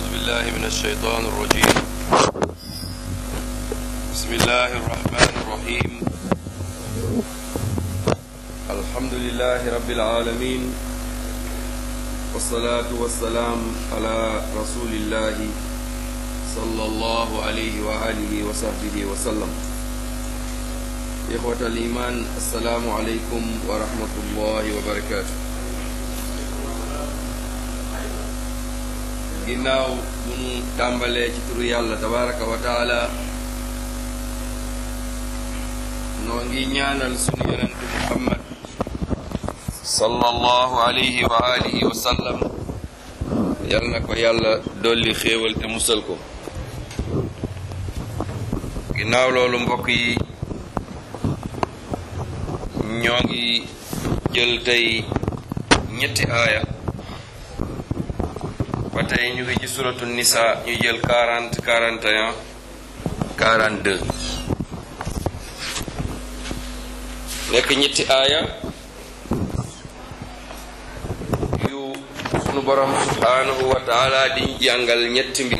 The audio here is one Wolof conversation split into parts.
بالله من الشيطان الرجيم بسم الله الرحمن الرحيم الحمد لله رب العالمين والصلاة والسلام على رسول الله صلى الله عليه وآله وصحبه وسلم إخوة الإيمان السلام عليكم ورحمة الله وبركاته ginnaaw bu nu tàmbalee ci turu yàlla tabaraka wa taala noo ngi ñaanal sunu yonentu muhammad sallallahu alayhi wa alihi wa sallam yal na ko yàlla dolli xéewal te musal ko ginnaaw loolu mbokk yi ñoo ngi jël tey ñetti aaya ba tey ñu ngi ci suratu nisa ñu jël 40 41 42 nekk ñetti aaya yu sunu borom subhanahu wa taala di jàngal ñetti mbir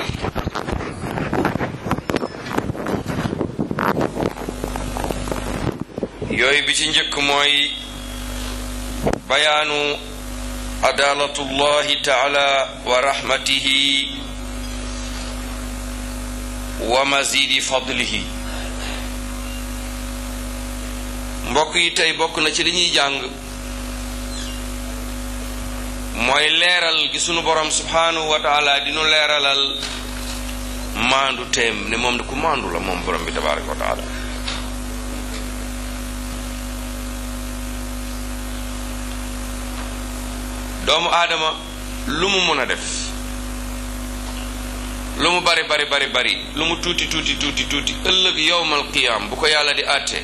yooyu bi ci njëkk mooy bayaanu adalatullahi taala wa rahmatihi wa mazidi fadlihi mbokk yi tey bokk na ci li ñuy jàng mooy leeral gi sunu borom subhanahu wa taala dinu leeralal maandu teem ne moom ku maandu la moom borom bi tabaraka wa taala doomu aadama lu mu mun a def lu mu bari bari bari bari lu mu tuuti tuuti tuuti tuuti ëllëg yowmal qiyaam bu ko yàlla di àtte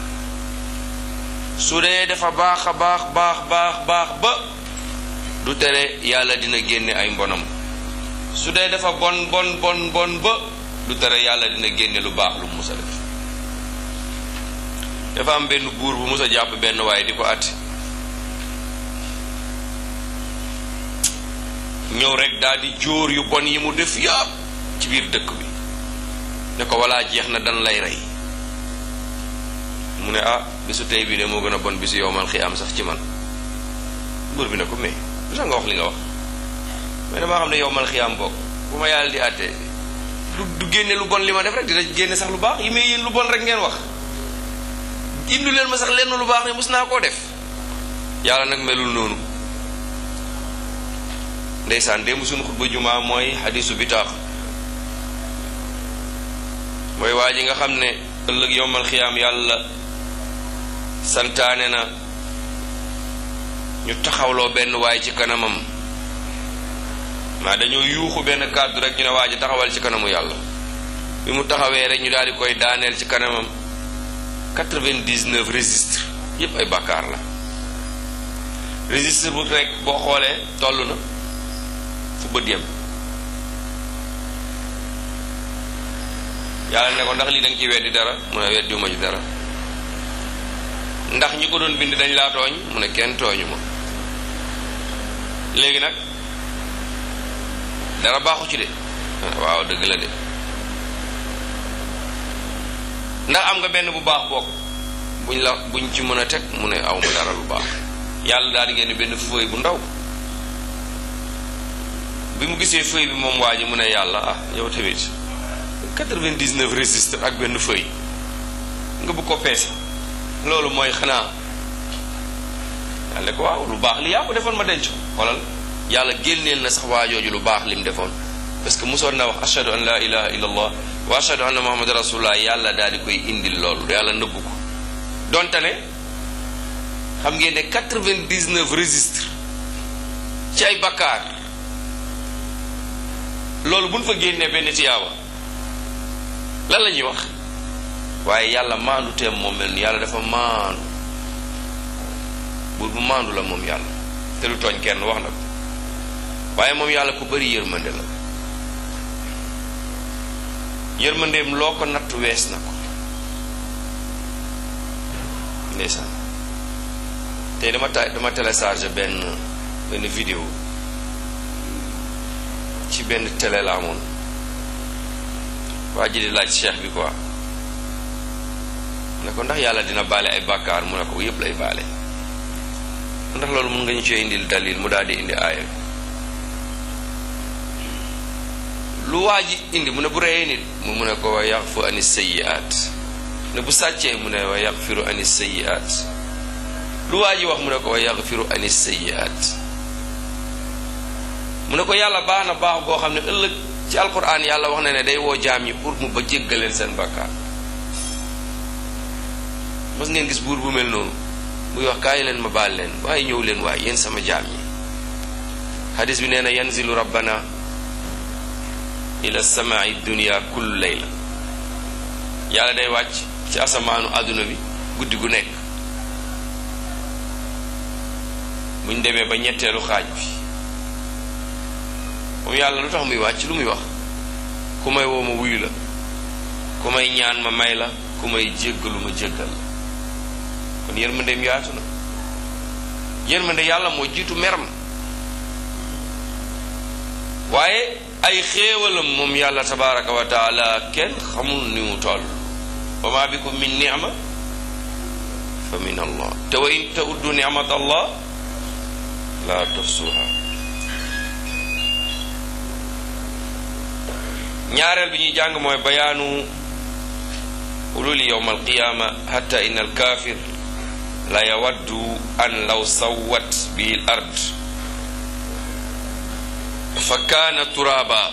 su dee dafa baax a baax baax baax baax ba du tere yàlla dina génne ay mbonam su dee dafa bon bon bon bon ba du tere yàlla dina génne lu baax lu mu mus a def dafa am benn buur bu mus a jàpp benn waaye di ko àtte ñëw rek daal di jóor yu bon yi mu def yàpp ci biir dëkk bi ne ko walaa jeex na dan lay rey mu ne ah bisu tey bii de moo gën a bon bisu yowmal xiyaam sax ci man buur bi ne ko mais lu tax nga wax li nga wax mais damaa xam ne yowmal xiyaam bokk bu ma yàlla di àtte du du génne lu bon li ma def rek dina génne sax lu baax yi may yéen lu bon rek ngeen wax indu leen ma sax lenn lu baax ne mus naa koo def yàlla nag melul noonu ndeysaan démb suñu xutba jumaa mooy xadisu bitaax mooy waa ji nga xam ne ëllëg yowmal xiyaam yàlla santaane na ñu taxawloo benn waay ci kanamam maa dañoo yuuxu benn kàddu rek ñu ne waa ji taxawal ci kanamu yàlla bi mu taxawee rek ñu daal di koy daaneel ci kanamam 99 registre yépp ay bàkkaar la registre bu rek boo xoolee toll na fu bët yem yàlla ne ko ndax lii da nga ci weddi dara mu ne weddiwuma ci dara ndax ñi ko doon bind dañ laa tooñ mu ne kenn tooñu ma léegi nag dara baaxu ci de waaw dëgg la de ndax am nga benn bu baax bokk buñ la buñ ci mën a teg mu ne aw ma dara lu baax yàlla daal di ngeen benn feuille bu ndaw bi mu gisee feuille bi moom waa ji mu ne yàlla ah yow tamit 99 registre ak benn feuille nga bëgg ko peese loolu mooy xanaa yàlla ko waaw lu baax li yaa ko defoon ma denc ko xoolal yàlla génneel na sax waajooju lu baax lim defoon parce que mosoon na wax ashhadu an la ilaha illa allah wa ashhadu anna muhammad rasulullah yàlla daal di koy indil loolu yàlla nëbbu ko donte ne xam ngeen ne 99 registre ci ay bakkaar loolu bu ñu fa génnee benn tiyaaba lan la ñuy wax waaye yàlla maandu teem moom mel ni yàlla dafa maandu buur bu maandu la moom yàlla te du tooñ kenn wax na ko waaye moom yàlla ku bari yërmande la yërmandeem loo ko natt wees na ko ndeysaan tey dama ta dama téléchargé benn benn vidéo ci benn télé la amoon waa ji di laaj cheikh bi quoi ne ko ndax yàlla dina baale ay bàkkaar mu ne ko yépp lay baale ndax loolu mun nga ñu cee indil dalil mu daal di indi aaya lu waa ji indi mu ne bu reyee nit mu mu ne ko wa yaxfu ani sayyi'at ne bu sàccee mu ne wa yaxfiru ani sayyi'at lu waa ji wax mu ne ko wa yaxfiru ani sayyi'at mu ne ko yàlla baax na baax goo xam ne ëllëg ci alquran yàlla wax na ne day woo jaam yi pour mu ba jéggaleen seen bàkkaar mos ngeen gis buur bu mel noonu muy wax kaay leen ma baal leen waaye ñëw leen waaye yéen sama jaam yi hadis bi nee na yanzilu rabbana ila samaai dunia kullu layla yàlla day wàcc ci asamaanu àdduna bi guddi gu nekk buñ demee ba ñetteelu xaaj bi moom yàlla lu tax muy wàcc lu muy wax ku may woo ma wuyu la ku may ñaan ma may la ku may jéggalu ma jéggal la kon yërmandeem yaatu na yërmande yàlla moo jiitu meram waaye ay xéewalam moom yàlla tabaraka wa taala kenn xamul ni mu toll wa ma bikum min nicma fa min allah te wa in tauddu nicmat allah la tuhsuha ñaareel bi ñuy jàng mooy bayaanu ululi yowma alqiyama hatta in alkafir la yawaddu an law sawwat bihi l ard fa kaana turaaba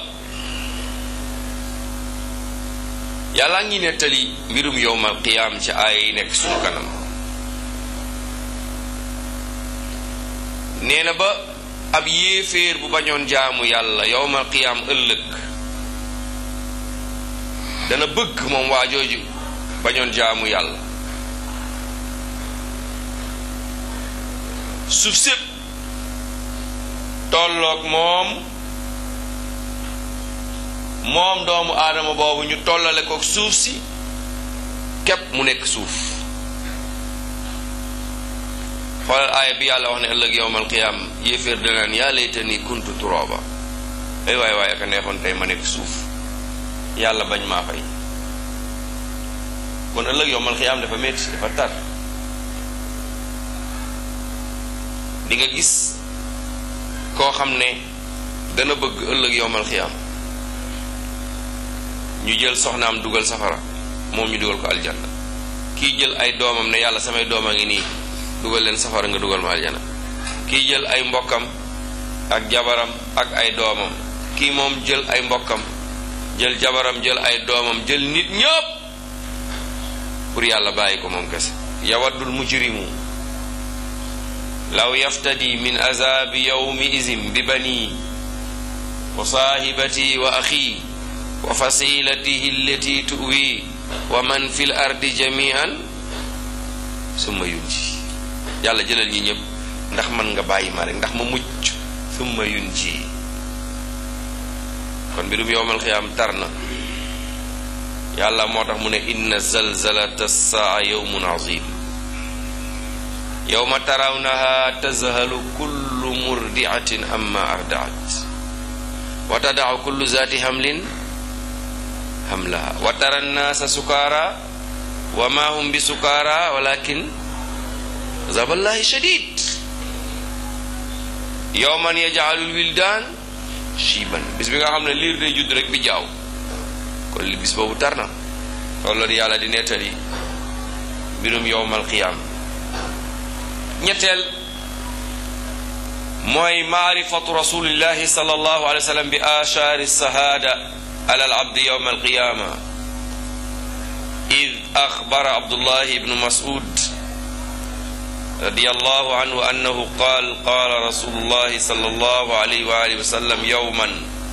yàlla ngi nettali mbirum yowmal qiyaam ci aaya yi nekk sunu kanam nee na ba ab yéeféer bu bañoon jaamu yàlla yowmal qiyaam ëllëg dana bëgg moom waa jooju bañoon jaamu yàlla suuf sépp tolloog moom moom doomu aadama boobu ñu tollale ko suuf si képp mu nekk suuf xoolal aaya bi yàlla wax ne ëllëg yowmal qiyaam yéeféer danaan yaa laytani kuntu turooba ay waay waay aka neexoon tey ma nekk suuf yàlla bañ maa fay kon ëllëg yowmal qiyaam dafa metti dafa tar di nga gis koo xam ne dana bëgg ëllëg yowmal xiyaam ñu jël soxnaam dugal safara moom ñu dugal ko aljanna kii jël ay doomam ne yàlla samay doom a ngi nii dugal leen safara nga dugal ma aljanna kii jël ay mbokkam ak jabaram ak ay doomam kii moom jël ay mbokkam jël jabaram jël ay doomam jël nit ñëpp pour yàlla bàyyi ko moom kese yawaddul mujrimu law yaftadi min azabi yawmi izin bi bani wa saahibati wa axi wa fasilatihi allati tuwi wa man fi l ardi jamian summa yunji yàlla jëlal ñi ñëpp ndax man nga bàyyi ma rek ndax ma mucc summa yunji kon mbirum yowmal xiyaam tar na yàlla moo tax mu ne inna zalzalata saa yawmun azim yowma tarawnaha tazhalu kullu murdiatin amma ardaat wa tadaau kullu zaati hamlin hamlaha wa tara nnaasa sukaara wa ma hum bi sukaara walakin azaballahi shadid yowman yajaalul wildaan shiiban bis bi nga xam ne liir day judd rek bi jaaw kon li bis boobu tar na loolu yàlla di nettali mbirum yowmal qiyaam ñetteel mooy maarifatu rasulillahi sallallahu alayhi wa sallam bi ashaari sahaada ala al abdi yowma alqiyama id axbara abdullahi ibnu mas'ud رضي الله عنه أنه قال قال رسول الله صلى الله عليه وآله وسلم يوما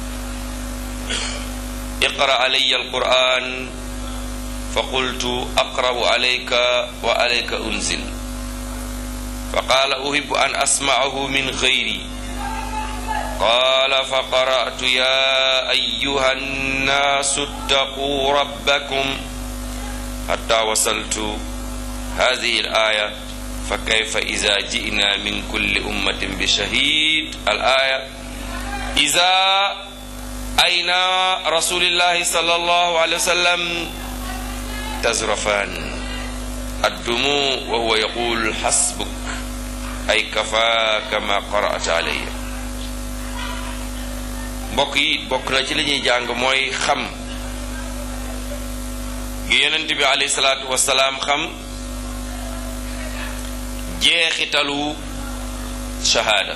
اقرأ علي القرآن فقلت أقرأ عليك وعليك أنزل فقال أحب أن أسمعه من غيري قال فقرأت يا أيها الناس اتقوا ربكم حتى وصلت هذه الآية فكيف إذا جئنا من كل أمة بشهيد الآية إذا ayna rasulillahi sallallahu alayhi wa sallam tazrafan addumu wa huwa yaqul xasbuk ay kafaaka ma qara'ta alayya mbokk yi bokk na ci li ñuy jàng mooy xam gi yonent bi alayhi salaatu wasalaam xam jeexitalu shahaada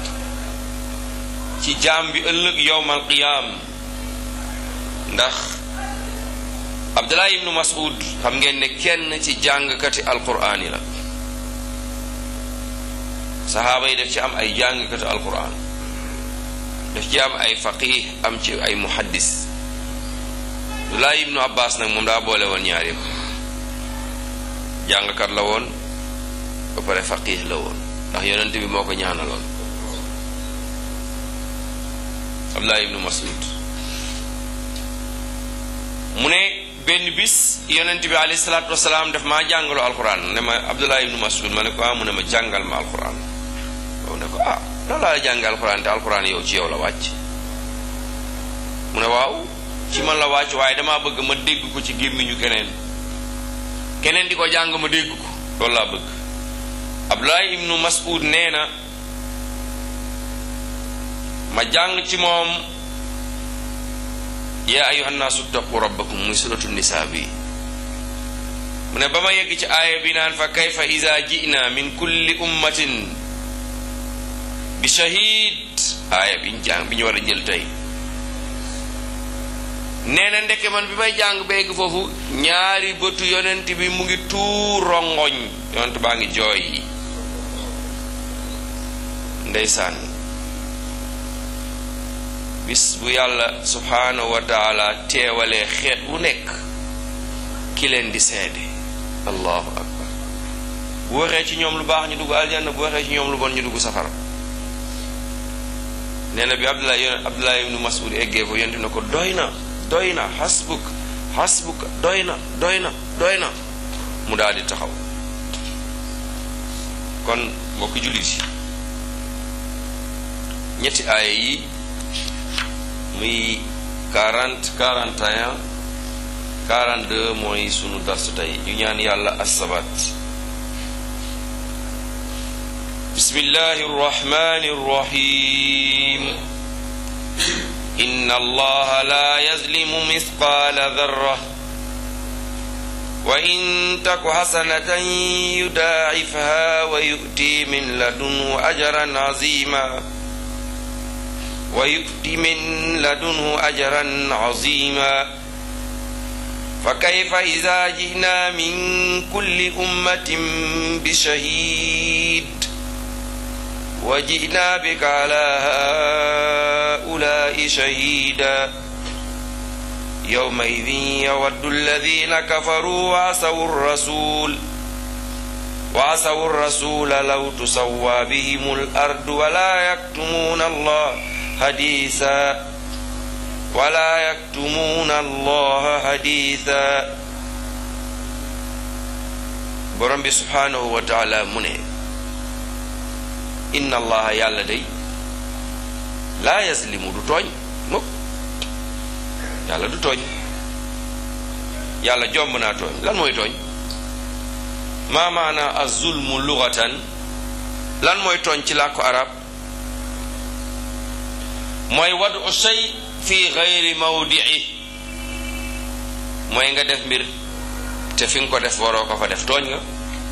ci jaam bi ëllëg yowmal qiyaam ndax abdullah ibnu mas'ud xam ngeen ne kenn ci jàngkati alquraan yi la saxaaba yi def ci am ay jàngkati alquraan daf ci am ay faqih am ci ay muhaddis abdullah ibnu abbas nag moom daa boole woon ñaar yëpp jàngkat la woon ba pare faqih la woon ndax yonent bi moo ko ñaanaloon abdullah ibnu mas'ud mu ne benn bis yonent bi alayhi salaatu wasalaam daf maa jàngaloo alquran ne ma abdullah ibnu mas'ud ma ne ko ah mu ne ma jàngal ma alquran yow ne ko ah lan laa la jàngal alquran te alquran yow ci yow la wàcc mu ne waaw ci man la wàcc waaye damaa bëgg ma dégg ko ci gémmiñu keneen keneen di ko jàng ma dégg ko loolu laa bëgg abdullah ibnu mas'ud nee na ma jàng ci moom yaa ayuha nnaasu ttaqu rabbakum muy suratu nisaa bi mu ne ba ma yegg ci aaya bi naan fa kayfa ida jina min kulli ummatin bi shahid aaya bi ñu jàng bi ñu war a jël tey nee na ndeke man bi may jàng ba yegg foofu ñaari bëtu yonent bi mu ngi tuur rongoñ yonent baa ngi jooy ndeysaan bis bu yàlla subhaanahu wa taala teewalee xeet wu nekk ki leen di seede allahu akbar bu waxee ci ñoom lu baax ñu dugg aljanna bu waxee ci ñoom lu bon ñu dugg safara nee na bi abdullah yon abdullah ibnu mas'ud eggee ko yonent na ko doy na doy na xasbuk xasbuk doy na doy na doy na mu daal di taxaw kon mbokki jullit yi ñetti aaya yi muy 40 41 42 mooy sunu darsu tey ñu ñaan yàlla assabat bismillahi rrahmani rrahim inna allaha la yazlimu mithqala dharra wa in taku hasanatan yudaa'ifha wa yu'ti min ladunhu ajran azima ويؤتي من لدنه أجرا عظيما فكيف إذا جئنا من كل أمة بشهيد وجئنا بك على هؤلاء شهيدا يومئذ يود الذين كفروا وعصوا الرسول وعصوا الرسول لو تسوى بهم الأرض ولا يكتمون الله حديثا ولا يكتمون الله حديثا borom bi subhaanahu wa taala mu ne inna allaha yàlla day laa yaslimu du tooñ mukk yàlla du tooñ yàlla jomb naa tooñ lan mooy tooñ maa maana azulmu lugatan lan mooy tooñ ci làkku arab mooy wadu shay fi gayri mawdii mooy nga def mbir te fi nga ko def waroo ko fa def tooñ nga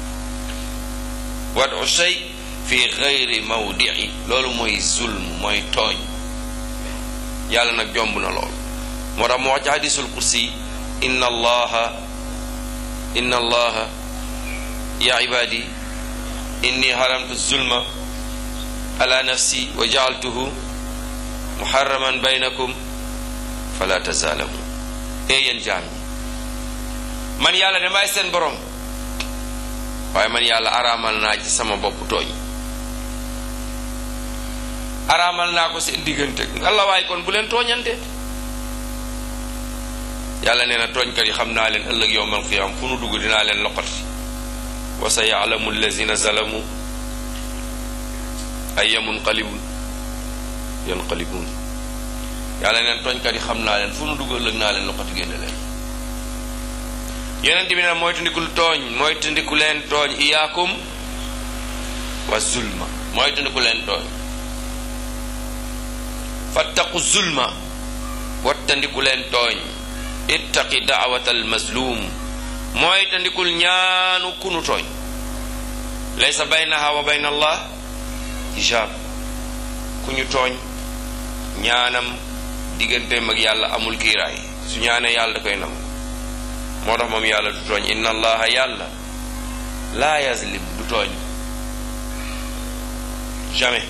wadu shay fi gayri mawdii loolu mooy zulm mooy tooñ yàlla nag jomb na lool moo tax mu wax ci hadisul kursi inna allaha inna allaha ya ibadi inni haramtu zulma ala nafsi wa jaaltuhu muharraman baynakum fala tazaalamu ee yéen jaam ñi man yàlla de maay seen borom waaye man yàlla araamal naa ci sama bopp tooñ araamal naa ko seen diggante Allah waaye kon bu leen tooñante yàlla nee na tooñkat yi xam naa leen ëllëg yowmal qiyaam fu nu dugg dinaa leen loqati wa sa yaalamu allazina zalamu ay munqalibun yanqalibun yàlla neen tooñkat yi xam naa leen fu nu dugal lëg naa leen loxoti génne leen yonent bi ne moytandikul tooñ moytandiku leen tooñ iyaakum wa zulma moytandiku leen tooñ fattaqu zulma wattandiku leen tooñ ittaqi daawata almazlum moytandikul ñaanu kunu tooñ laysa baynaha wa bayna allah hijab ku ñu tooñ ñaanam digganteem ak yàlla amul kiiraay su ñaanee yàlla da koy nangu moo tax moom yàlla du tooñ inna allaha yàlla laa yazlim du tooñ jamais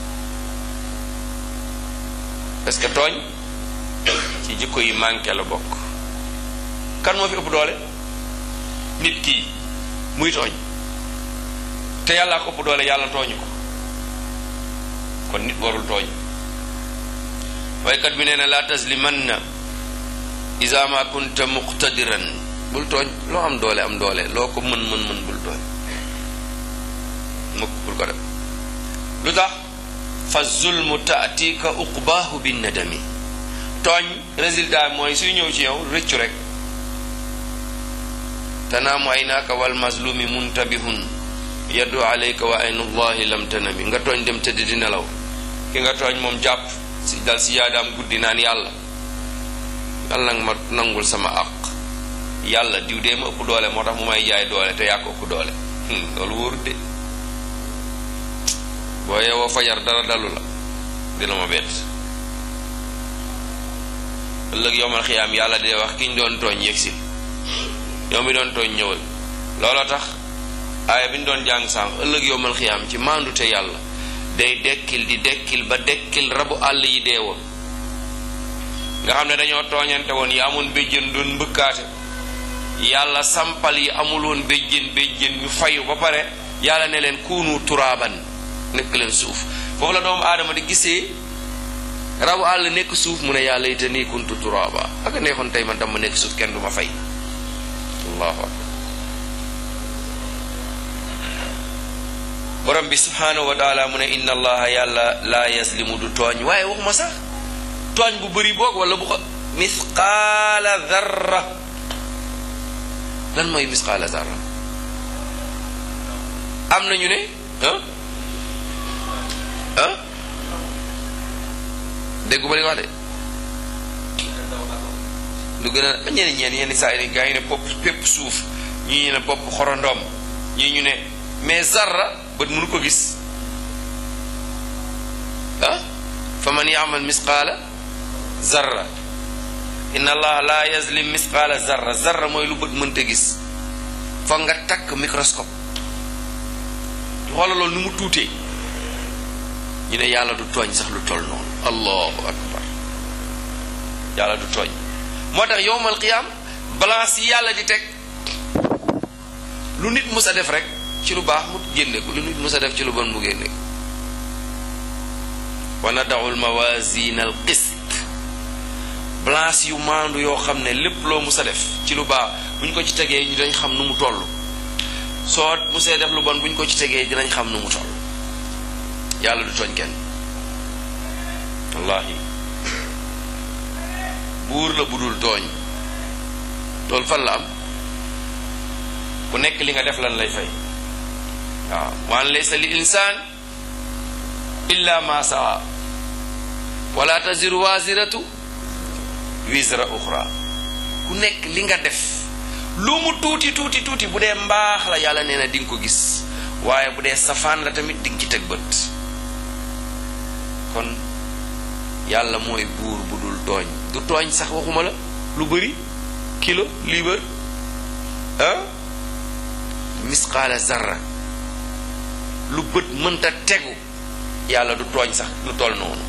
parce que tooñ ci jikko yi manqué la bokk kan moo fi ëpp doole nit kii muy tooñ te yàllaa ko ëpp doole yàlla tooñu ko kon nit warul tooñ waykat bi nee na laa taslimanna isa ma kunta muqtadiran bul tooñ loo am doole am doole loo ko mën mën mën bul tooñ mukk bul ko def lu tax fa zulmu taatika uqbaahu bin nadami tooñ résultat mooy suy ñëw ci yow rëccu rek tanaamu aynaaka wal mazlumi muntabihun yaddu alayka wa aynullahi lam tanami nga tooñ dem tëdd di nelaw ki nga tooñ moom jàpp si dal si yaadaam guddi naan yàlla yàlla nag ma nangul sama àq yàlla diw dee ma ëpp doole moo tax mu may jaay doole te yaa ko ëpp doole loolu wóorut de boo yeewoo fajar dara dalu la dina ma bett ëllëg yomal xiyaam yàlla dee wax ki ñu doon tooñ yegsi yow mi doon tooñ ñëwal looloo tax aaya bi ñu doon jàng sànq ëllëg yomal xiyaam ci maandute yàlla day dekkil di dekkil ba dekkil rabu àll yi dee woon nga xam ne dañoo tooñante woon yi amoon béjjën doon mbëkkaate yàlla sampal yi amul woon béjjën béjjën ñu fayu ba pare yàlla ne leen kuunu turaaban nekk leen suuf foofu la doomu aadama di gisee rabu àll nekk suuf mu ne yàlla ite nii kuntu turaaba ak neexoon tey man tam ma nekk suuf kenn du ma fay allahu akbar borom bi subhanahu wa taala mu ne inna allaha yàlla laa yaslimu du tooñ waaye waxuma sax tooñ bu bëri boog wala bu ko misqaala zarra lan mooy misqaala zarra am nañu ne ah ah dégguma li nga wax de lu gën a ñeneen ñeen yenn saa yi gaa yi ne bopp pépp suuf ñii ñu ne bopp xorondom ñii ñu ne mais zarra bët mënu ko gis ah fa man yaamal misqaala zarra inna allaha la yazlim misqaala zarra zarra mooy lu bët mënta gis foog nga takk microscope xoola loolu nu mu tuutee ñu ne yàlla du tooñ sax lu toll noonu allahu akbar yàlla du tooñ moo tax yowmal qiyaam balance yi yàlla di teg lu nit mus a def rek ci lu baax mu génne ko lu nit mus a def ci lu bon mu génne ko wa nadaau lmawasina al qist balance yu maandu yoo xam ne lépp loo mus a def ci lu baax bu ñu ko ci tegee ñu dañ xam nu mu toll soo musee def lu bon bu ñu ko ci tegee dinañ xam nu mu toll yàlla du tooñ kenn wallahi buur la budul tooñ loolu fan la am ku nekk li nga def lan lay fay waaw waan laysa li insaan illa ma saa wala taziru wasiratu wisra uxra ku nekk li nga def lu mu tuuti tuuti tuuti bu dee mbaax la yàlla nee na di nga ko gis waaye bu dee safaan la tamit di nga ci teg bët kon yàlla mooy buur bu dul tooñ du tooñ sax waxuma la lu bëri kilo liibar ah misqaala zarra lu bët mënta tegu yàlla du tooñ sax lu toll noonu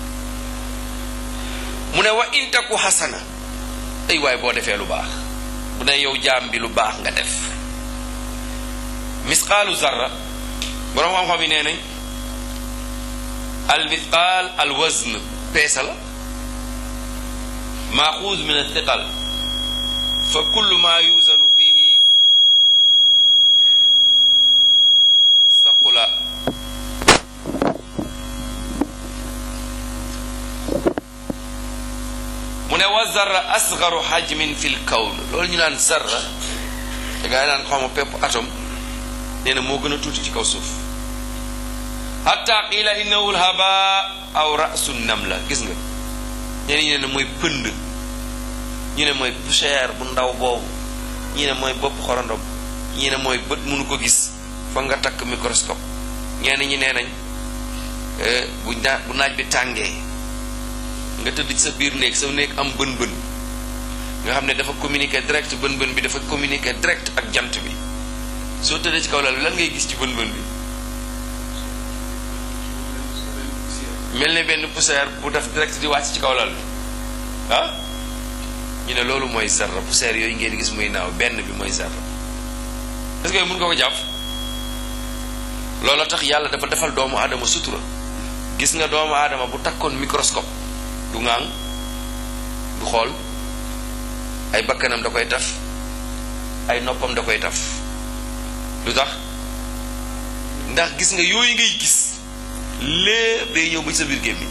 mu ne wa intaku xasana ay waay boo defee lu baax bu ne yow jaam bi lu baax nga def misqaalu zarra boroom xam-xam yi nee nañ al misqaal al wazn peesa la maaxuuz min athiqal fa kullu ma yuzanu fihi saqula mu ne wa zarra asgaru hajmin fil kawn loolu ñu naan zarra da ngay naan xaw ma pepp atom nee na moo gën a tuuti ci kaw suuf hatta qiila innahu lhaba aw rasu namla gis nga ñeneen ñi ne mooy pënd ñu ne mooy poussière bu ndaw boobu ñi ne mooy bopp xorondom ñi ne mooy bët mënu ko gis fa nga takk microscope ñenn ñi nee nañ bu naa bu naaj bi tàngee nga tëdd ci sa biir néeg sa néeg am bën-bën nga xam ne dafa communiquer direct bën-bën bi dafa communiquer direct ak jant bi soo tëddee ci kaw lal bi lan ngay gis ci bën-bën bi mel ne benn poussière bu def direct di wàcc ci kaw lal bi ah ñu ne loolu mooy zarra poussière yooyu ngeen gis muy naaw benn bi mooy zarra est-ce que mën nga ko jàpp loolu tax yàlla dafa defal doomu aadama sutura gis nga doomu aadama bu takkoon microscope du ŋaang du xool ay bakkanam da koy taf ay noppam da koy taf lu tax ndax gis nga yooyu ngay gis lépp day ñëw ba ci sa biir gémmiñ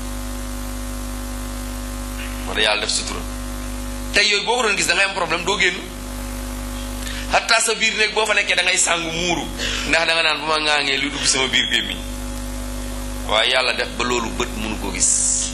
wala yàlla def sutura tey yooyu boo ko doon gis da ngay am problème doo génn xataa sa biir néeg boo fa nekkee da ngay sàngu muuru ndax da nga naan bu ma ŋaangee lu dugg sama biir gémmiñ waaye yàlla def ba loolu bët mënu ko gis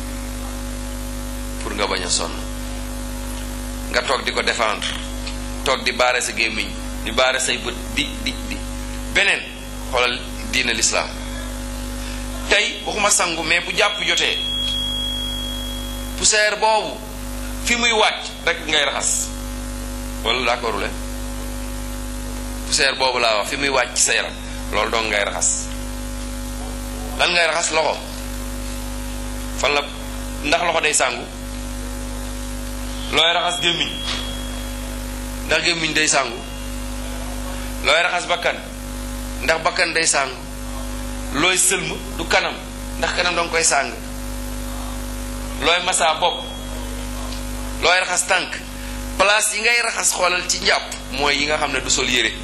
pour nga bañ a sonn nga toog di ko défendre toog di baare sa gémmiñ di baare say bët di di di beneen xoolal diina lislaam tey waxuma sangu mais bu jàpp jotee poussière boobu fi muy wàcc rek ngay raxas wala d'accord le poussière boobu laa wax fi muy wàcc sa yaram loolu dong ngay raxas lan ngay raxas loxo fan la ndax loxo day sàngu looy raxas gémmiñ ndax gémmiñ day sàngu looy raxas bakkan ndax bakkan day sàngu looy sëlm du kanam ndax kanam danga koy sàng looy masaa bopp looy raxas tànk place yi ngay raxas xoolal ci njàpp mooy yi nga xam ne du sol yére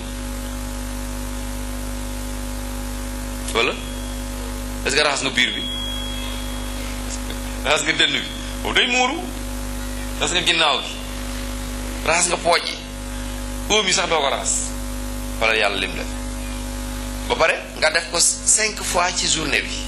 wala est-ce que raxas nga biir bi raxas nga dënn bi boobu day muuru raxas nga ginnaaw gi raxas nga pooj yi óom yi sax doo ko raxas wala yàlla lim la ba pare nga def ko cinq fois ci journée bi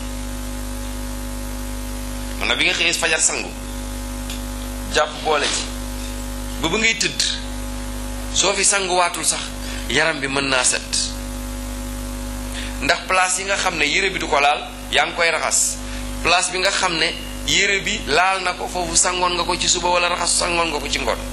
man na bi nga xëyee fajar sangu jàpp boole ci ba ba ngay tëdd soo fi sanguwaatul sax yaram bi mën naa set ndax place yi nga xam ne yére bi du ko laal yaa ngi koy raxas place bi nga xam ne yére bi laal na ko foofu sangoon nga ko ci suba wala raxas sangoon nga ko ci ngoon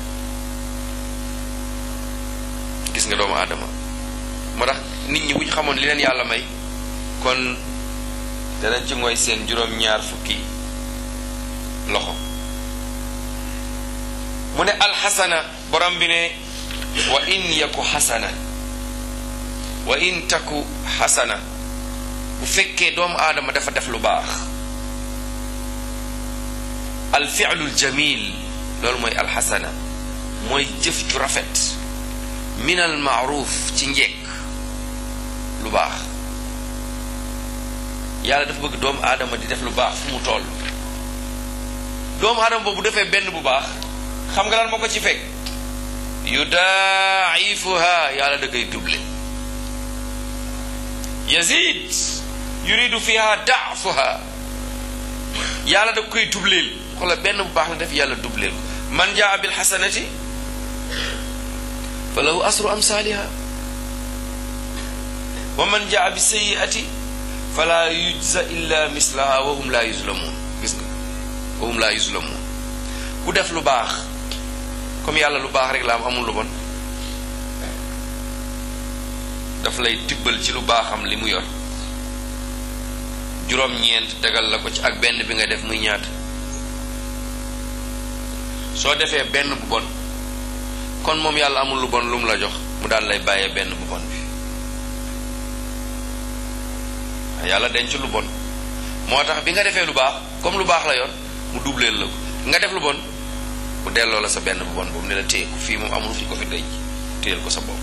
gis nga doomu aadama moo tax nit ñi bu ñu xamoon li leen yàlla may kon danañ ci ngoy seen juróom-ñaar fukki loxo mu ne alxasana borom bi ne wa in yaku xasana wa in taku xasana bu fekkee doomu aadama dafa def lu baax alfi'lul jamil loolu mooy alxasana mooy jëf ju rafet min al maaruf ci njekk lu baax yàlla dafa bëgg doomu aadama di def lu baax fu mu toll doomu aadama boobu defee benn bu baax xam nga lan moo ko ci fekk yudaa'ifuha yàlla da koy double yazid yuridu fiha da'fuha yàlla da koy dubleel xoola benn bu baax la def yàlla dubleel ko man jaa bil xasanati fa lahu asru amsaaliha wa man jaa bi sayiati fala yujza illa mislaha wa hum la yuzlamun gis nga wa hum la yuzlamun ku def lu baax comme yàlla lu baax rek la am amul lu bon daf lay tibbal ci lu baaxam li mu yor juróom-ñeent tegal la ko ci ak benn bi nga def muy ñaata soo defee benn bu bon kon moom yàlla amul lu bon lu mu la jox mu daal lay bàyyee benn bu bon bi yàlla denc lu bon moo tax bi nga defee lu baax comme lu baax la yor mu dubleel la ko nga def lu bon mu delloo la sa benn bu bon boobu ne la téye ko fii moom amul fi ko fi denc téyel ko sa bopp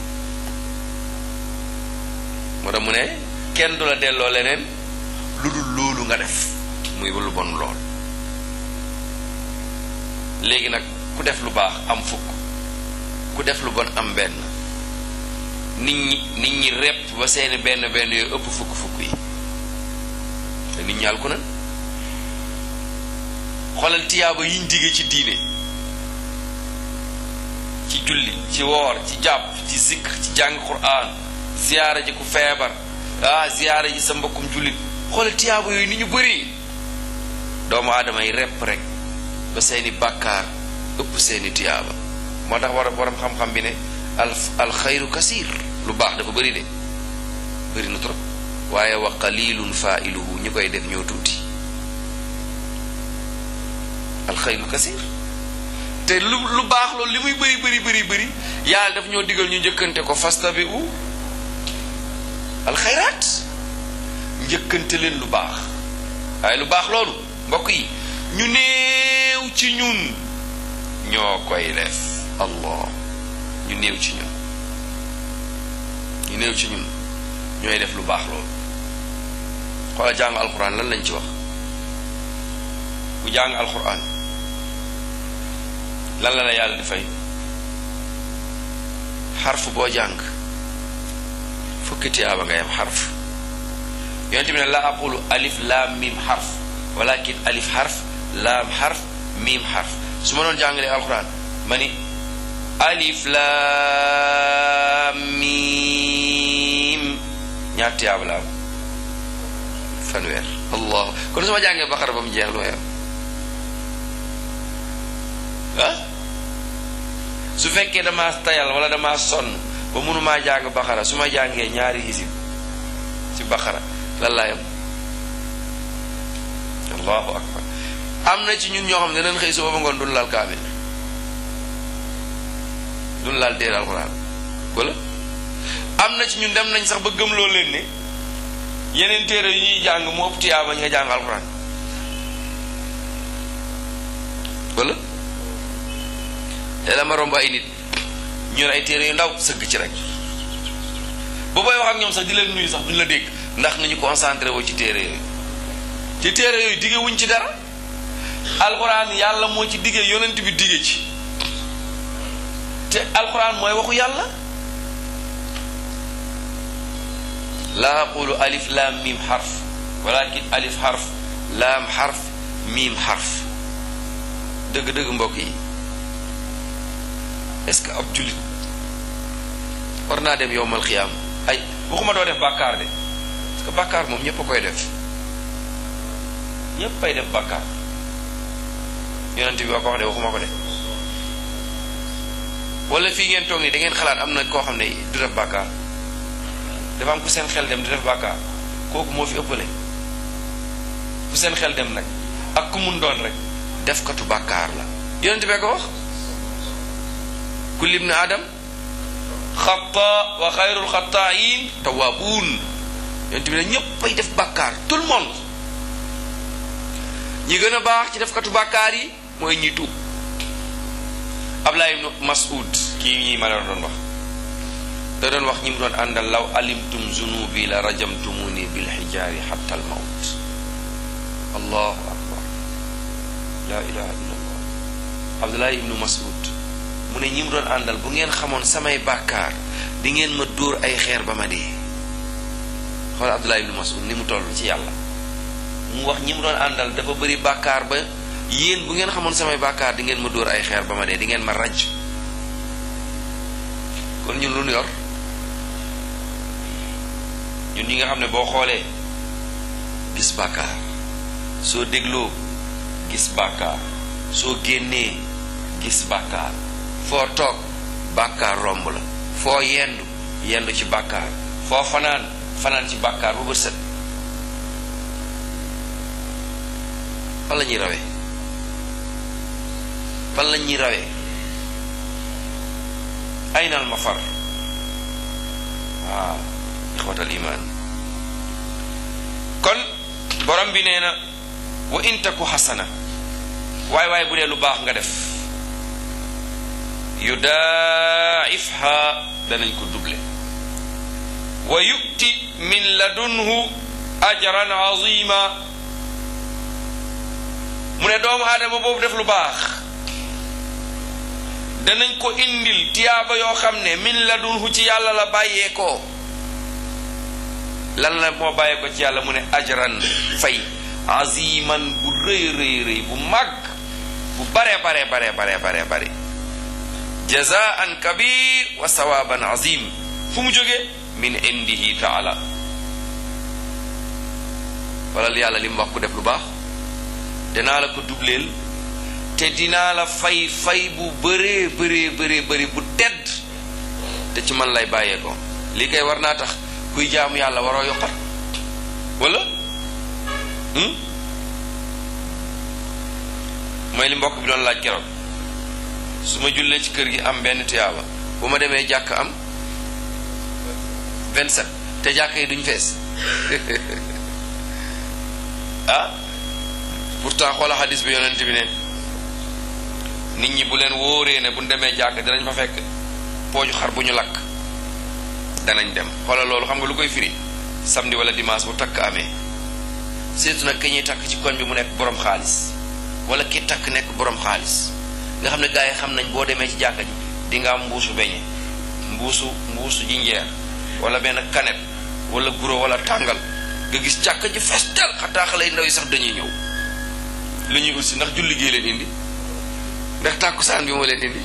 moo tax mu ne kenn du la delloo leneen lu dul loolu nga def muy lu bon lool léegi nag ku def lu baax am fukk ku def lu bon am benn nit ñi nit ñi repp ba seeni benn benn yooyu ëpp fukk fukk yi te nit ñaal ku nan xoolal tiyaaba yiñ digge ci diine ci julli ci woor ci jàpp ci zikr ci jàng quraan ziyaara ji ku feebar ah ziyaara ji sa mbokkum jullit xoolal tiyaaba yooyu ni ñu bëri doomu aadama yi repp rek ba seeni bàkkaar ëpp seeni tiyaaba moo tax war waram xam-xam bi ne al alxayru kasiir lu baax dafa bëri de bëri na trop waaye wa qalilun failuhu ñi koy def ñoo tuuti alxayru kasiir te lu lu baax loolu li muy bëri bëri bëri bëri yàlla daf ñoo digal ñu njëkkante ko fastabi'u alxayraat njëkkante leen lu baax waaye lu baax loolu mbokk yi ñu néew ci ñun ñoo koy def allah ñu néew ci ñun ñu néew ci ñun ñooy def lu baax loolu xoola jàng alquran lan lañ ci wax ku jàng alquran lan la la yàlla di fay xarf boo jàng fukki tiyaaba ngay am xarf yonente bi ne la aqulu alif laam mim xarf walakin alif xarf laam xarf mim xarf su ma doon jàngalee alquran ma ni alif laam mim ñaar tiyaaba la am fanweer allah kon su ma jàngee baqara ba mu jeex lu may am ah su fekkee damaa tayal wala damaa sonn ba mënumaa jàng baqara su ma jàngee ñaari hisib ci baqara lan laay am allahu akbar am na ci ñun ñoo xam ne dañ xëy suba ba ngoon duñ laal kaamil duñ laal téere alxuraan wala am na ci ñun dem nañ sax ba gëm loo leen ne yeneen téere yu ñuy jàng mu ëpp tiyaaba ñu nga jàng alxuraan wala te dama romb ay nit ñu yor ay téere yu ndaw sëgg ci rek ba booy wax ak ñoom sax di leen nuyu sax duñ la dégg ndax nañu concentré woo ci téere yooyu ci téere yooyu digge wuñ ci dara alxuraan yàlla moo ci digge yonent bi digge ci te alxuraan mooy waxu yàlla laa aqulu alif laam miim xarf walakin alif xarf laam xarf miim xarf dëgg-dëgg mbokk yi est-ce que ab jullit war naa dem yowmal xiyaam ay waxuma doo def bàkkaar de parce que bàkkaar moom ñépp a koy def ñépp ay def bàkkaar yonent bi waa ko wax de waxuma ko de wala fii ngeen toog nii da ngeen xalaat am na koo xam ne du def bàkkaar dafa am ku seen xel dem di def bàkkaar kooku moo fi ëppale ku seen xel dem nag ak ku mun doon rek def katu bàkkaar la yonent bee ko wax kulli ibni adam xata wa xayrul xataayin tawaabuun yonent bi ne ñépp ay def bàkkaar tout le monde ñi gën a baax ci def katu bàkkaar yi mooy ñi tuub Ablaay ibnu Mas'ud kii ñi ma la doon wax da doon wax ñi mu doon àndal law alimtum zunubi la rajamtumuni bil xijaari xatta al mawt allahu akbar la ilaha illa allah Abdullah ibnu Mas'ud mu ne ñi mu doon àndal bu ngeen xamoon samay bàkkaar di ngeen ma dóor ay xeer ba ma dee xool Abdullah ibnu Mas'ud ni mu toll ci yàlla mu wax ñi mu doon àndal dafa bëri bàkkaar ba yéen bu ngeen xamoon samay bàkkaar di ngeen ma dóor ay xeer ba ma dee di ngeen ma raj kon ñun lu ñu yor ñun ñi nga xam ne boo xoolee gis bàkkaar soo dégloo gis bàkkaar soo génnee gis bàkkaar foo toog bàkkaar romb la foo yendu yendu ci bàkkaar foo fanaan fanaan ci bàkkaar bu bët set fan la ñuy rawee fan la ñuy rawee aynal mafar waaw ixwatal iman kon borom bi nee na wa in taku xasana waay waay bu dee lu baax nga def yudaifha danañ ko double wa yu'ti min ladunhu ajran azima mu ne doomu aadama boobu def lu baax danañ ko indil tiyaaba yoo xam ne min ladunhu ci yàlla la bàyyeekoo lan la moo bàyyeekoo ci yàlla mu ne ajran fay aziman bu rëy rëy rëy bu màgg bu bare bare bare bare bare bare jazaan kabir wa sawaban azim fu mu jógee min indihi taala wala yàlla li mu wax ku def lu baax dinaa la ko dubleel te dinaa la fay fay bu bëree bëree bëree bëri bu tedd te ci man lay bàyyee ko lii kay war naa tax kuy jaamu yàlla waroo yokkat wala mooy li mbokk bi doon laaj keroog su ma jullee ci kër gi am benn tuyaaba bu ma demee jàkk am 27 te jàkk yi duñ fees ah pourtant xoola xadis bi yonent bi ne nit ñi bu leen wóoree ne bu ñu demee jàkk dinañ fa fekk pooju xar bu ñu lakk danañ dem xoola loolu xam nga lu koy firi samedi wala dimanche bu takk amee surtout nag ki ñuy takk ci koñ bi mu nekk borom xaalis wala ki takk nekk borom xaalis nga xam ne gars yi xam nañ boo demee ci jàkka ji di nga am mbuusu beñe mbuusu mbuusu jinjeer wala benn kanet wala guro wala tàngal nga gis jàkka ji fees del xataa xale yu ndaw yi sax dañuy ñëw lu ñuy aussi ndax julli gee leen indi ndax tàkkusaan bi moo leen indi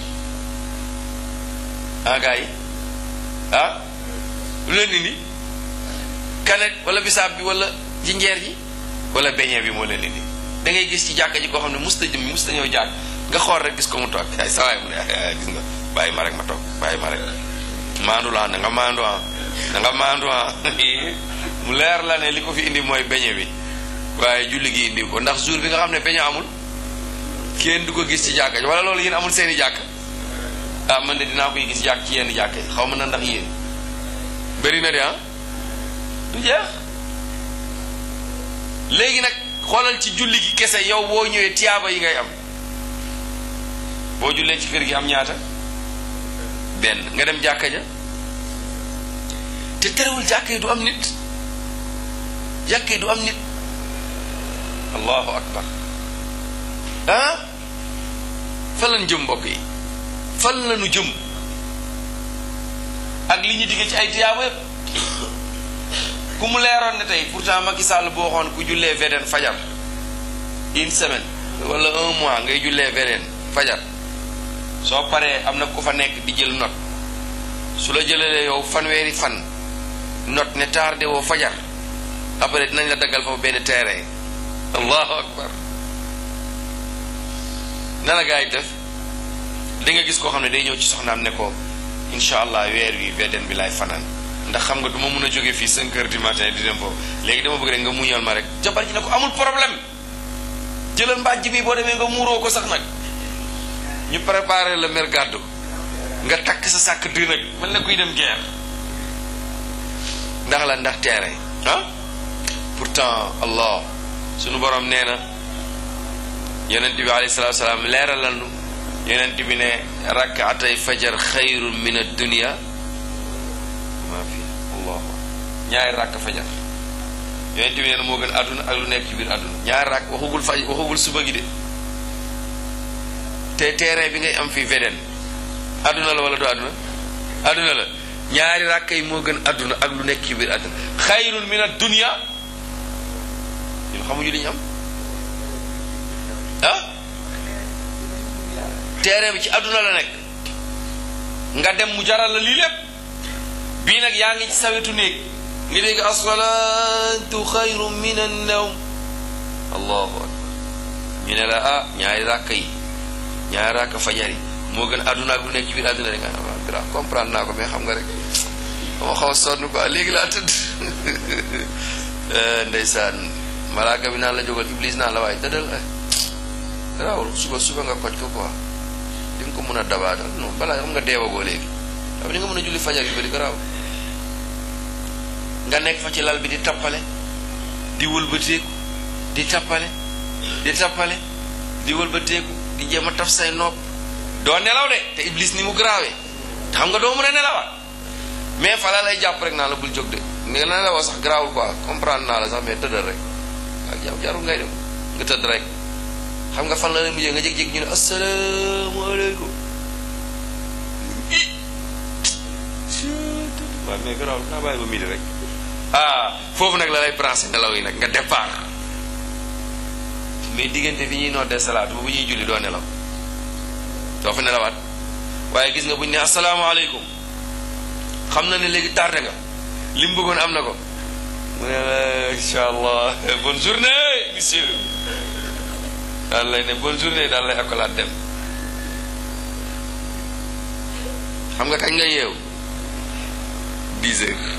ah gars yi ah lu leen indi kanet wala bisaab bi wala jinjeer ji wala beñe bi moo leen indi da ngay gis ci jàkka ji koo xam ne musta jëm musta ñëw jàkk nga xool rek gis ko mu toog ay sawaay mu ne gis nga bàyyi ma rek ma toog bàyyi ma rek maandu la na nga maandu ah na nga maandu ah mu leer la ne li ko fi indi mooy beñe bi waaye julli gi indi ko ndax jour bi nga xam ne beñe amul kenn du ko gis ci jàkka ji wala loolu yéen amul seeni jàkk ah man de dinaa koy gis jàkk ci yenn jàkk yi xaw ma na ndax yéen bëri na de ah du jeex léegi nag xoolal ci julli gi kese yow boo ñëwee tiyaaba yi ngay am boo jullee ci kër gi am ñaata benn nga dem jàkka ja te terewul jàkka yi du am nit jàkka yi du am nit allahu akbar ah fan lañu jëm mbokk yi fan lañu jëm ak li ñu digge ci ay tiyaaba yëpp ku mu leeroon ne tey pourtant Macky Sall boo waxoon ku jullee VDN fajar une semaine wala un mois ngay jullee VDN fajar soo paree am na ku fa nekk di jël note su la jëlalee yow fanweeri fan note ne tardé woo fajar après dinañ la daggal foofu benn terrain allahu akbar na la gaa yi def di nga gis koo xam ne day ñëw ci soxnaam ne ko incha allah weer wi VDN bi laay fanaan ndax xam nga du ma mun a jóge fii 5 heures du matin di dem foofu léegi dama bëgg rek nga muñal ma rek jabar ji ne ko amul problème jëlal mbàjj bi boo demee nga muuroo ko sax nag ñu préparé la mer gàddu nga takk sa sàkk di nag mel na kuy dem guerre ndax la ndax terrain ah pourtant allah sunu borom nee na yonent bi alayhi salatu wasalaam leeralal nu yonent bi ne rakkaatay fajar xayrun min ad-dunya maa fi allah ñaari rakk fajar yonent bi nee na moo gën àdduna ak lu nekk ci biir àdduna ñaari rakk waxugul faj waxugul suba gi de te terrain bi ngay am fii VDN àdduna la wala du àdduna àdduna la ñaari rakk yi moo gën àdduna ak lu nekk ci biir àdduna xayrun min ad-dunya ñun xamuñu li ñu am ah terrain bi ci àdduna la nekk nga dem mu jaral la lii lépp bii nag yaa ngi ci sawetu néeg nga dégg asalaatu xayru min annawm allahu akbar ñu ne la ah ñaari ràkk yi ñaari ràkk fajar yi moo gën àdduna ak lu nekk ci biir àdduna rek nga xam gra comprendre naa ko mais xam nga rek dama xaw a sonn quoi léegi laa tëdd ndeysaan malaaka bi naan la jógal iblis naan la waaye tëddal raawul suba suba nga koj ko quoi di nga ko mën a dabaatal non balaa xam nga deewagoo léegi xam di nga mën a julli fajar yu bari ko raaw nga nekk fa ci lal bi di tappale di wëlbateeku di tappale di tappale di wëlbateeku di jéem a taf say nopp doo nelaw de te iblis ni mu garaawee te xam nga doo mën a nelawaat mais fa la lay jàpp rek naa la bul jóg de nga nelawoo sax garaawul quoi comprendre naa la sax mais tëddal rek ak yow jarul ngay dem nga tëdd rek xam nga fan la lay mujjee nga jég-jég ñu ne asalaamaaleykum waaw mais garaaw naa bàyyi ba midi rek ah foofu nag la lay branché nelaw yi nag nga départ mais diggante fi ñuy noddee salaatu bu ñuy julli doo nelaw doo fa nelawaat waaye gis nga bu ñu ne asalaamaaleykum xam na ne léegi tardé nga li mu bëggoon am na ko mu ne la incha allah bonne journée monsieur daal lay ne bonne journée daal lay akolaat dem xam nga kañ nga yeew dix heures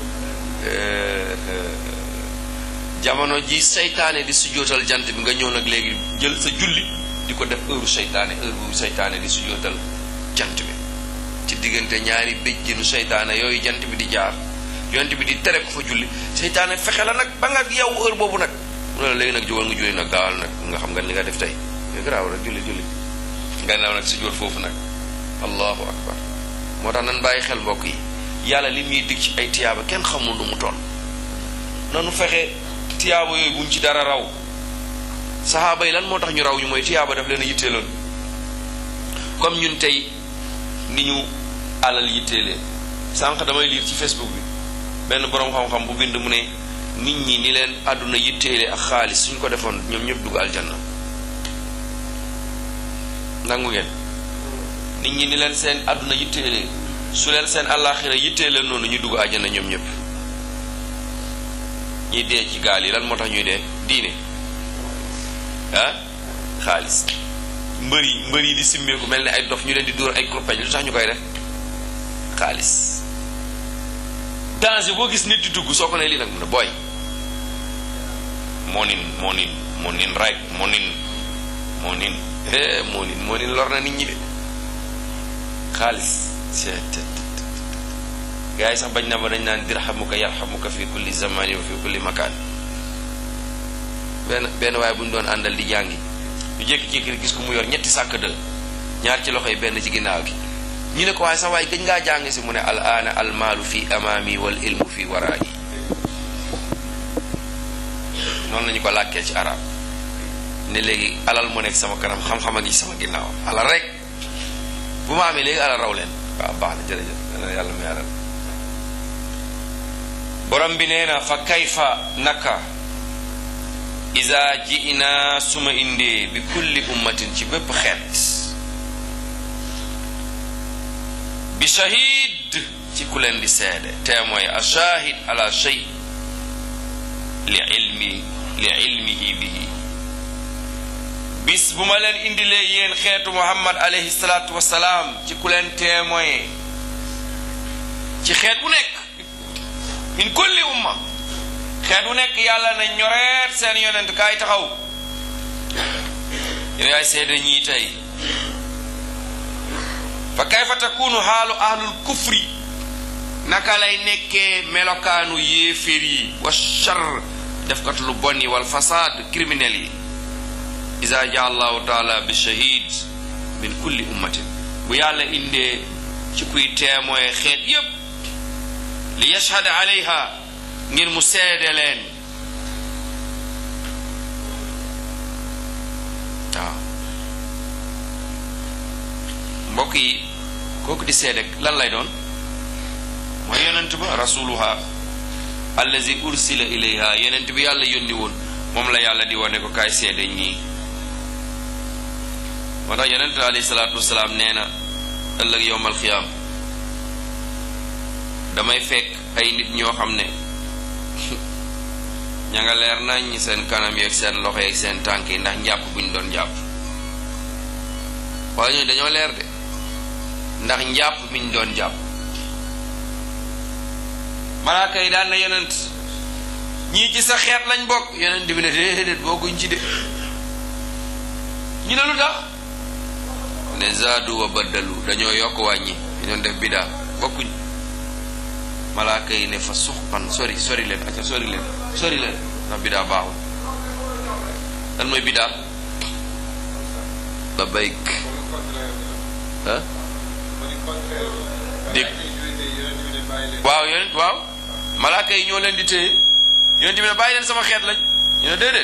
jamono ji seytaane di sujootal jant bi nga ñëw nag léegi jël sa julli di ko def heure seytaane heure bu seytaane di sujootal jant bi ci diggante ñaari béjjinu seytaane yooyu jant bi di jaar yonent bi di tere ko fa julli seytaane fexe la nag ba nga yow heure boobu nag mu ne la léegi nag jógal nga julli nag gaawal nag nga xam nga li nga def tey nga garaaw rek julli julli nga naaw nag sujoot foofu nag allahu akbar moo tax nan bàyyi xel mbokk yi yàlla li muy dig ci ay tiyaaba kenn xamul nu mu toll nanu fexe tiyaaba yooyu buñ ci dara raw saxaaba yi lan moo tax ñu raw ñu mooy tiyaaba daf leen a yitteeloon comme ñun tey ni ñu alal yitteelee sànq damay liir ci facebook bi benn boroom xam-xam bu bind mu ne nit ñi ni leen àdduna yitteele ak xaalis suñ ko defoon ñoom ñëpp dugg aljanna nangu ngeen nit ñi ni leen seen àdduna yitteele su leen seen àllaaxira yitteele noonu ñu dugg aljanna ñoom ñëpp ñuy dee ci gaal yi lan moo tax ñuy dee diine ah xaalis mbër yi mbër yi di simmeeku mel ne ay dof ñu leen di dóor ay kurpeñ lu tax ñu koy def xaalis danger boo gis nit di dugg soo ko ne lii nag mu ne booy moo nin moo nin moo nin rek moo nin moo nin moo nin moo nin lor na nit ñi de xaalis gars yi sax bañ na ba dañ naan dirhamuka yarhamuka fi kulli zamani wa fi kulli makaan benn benn waaye bu ñu doon àndal di jàngi ñu jékki-jékki gis ko mu yor ñetti sàkk dë ñaar ci loxo yi benn ci ginnaaw gi ñu ne ko waaye sax waaye gëj ngaa jàng si mu ne al aana al maalu fi amaami wal ilmu fi waraayi noonu lañu ko làkkee ci arab ne léegi alal mu nekk sama kanam xam-xam a ngi sama ginnaaw alal rek bu ma amee léegi alal raw leen waaw baax na jërëjëf dana yàlla mu yaaral borom bi nee na fa kayfa naka isa ji'na suma indee bi kulli ummatin ci bépp xeet bi shahid ci ku leen di seede témoin a shahid ala shay li ilmi li ilmihi bihi bis bu ma leen indilee yéen xeetu muhammad alayhi salaatu wasalaam ci ku leen témoin ci xeet bu nekk min kulli umma xeet bu nekk yàlla na ñoreet seen yonent kaay taxaw yow yaay seede ñii tey fa kayfa takunu xaalu ahlul kufri naka lay nekkee melokaanu yéeféer yi wa char defkat lu bon yi wal fasaad criminel yi isa ja allahu taala bi shahid min kulli ummatin bu yàlla indee ci kuy témoin xeet yépp li yashhad alayha ngir mu seede leen waaw mbokk yi kooku di seede lan lay doon mooy yonent ba rasuluha allazi ursila ilayha yonent bi yàlla yónni woon moom la yàlla di wane ko kaay seede ñii moo tax yonent alayhi salaatu wasalaam nee na ëllëg yowmal xiyaam damay fekk ay nit ñoo xam ne ña nga leer nañ seen kanam yeeg seen loxo yeeg seen tànk yi ndax njàpp bu ñu doon jàpp wala ñooñu dañoo leer de ndax njàpp mi ñu doon jàpp malaaka yi daan na yonent ñii ci sa xeet lañ bokk yonent bi ne déedéet bokkuñ ci de ñu ne lu tax ne zaadu wa baddalu dañoo yokk wàññi dañoon def bidaa bokkuñ malaaka yi ne fa suxpan sori sori leen acca sori leen sori leen ndax bidaa baaxul lan mooy bidaa la bayk ah dégg waaw yonent waaw malaaka yi ñoo leen di téye yonent bi ne bàyyi leen sama xeet lañ ñu ne déedéet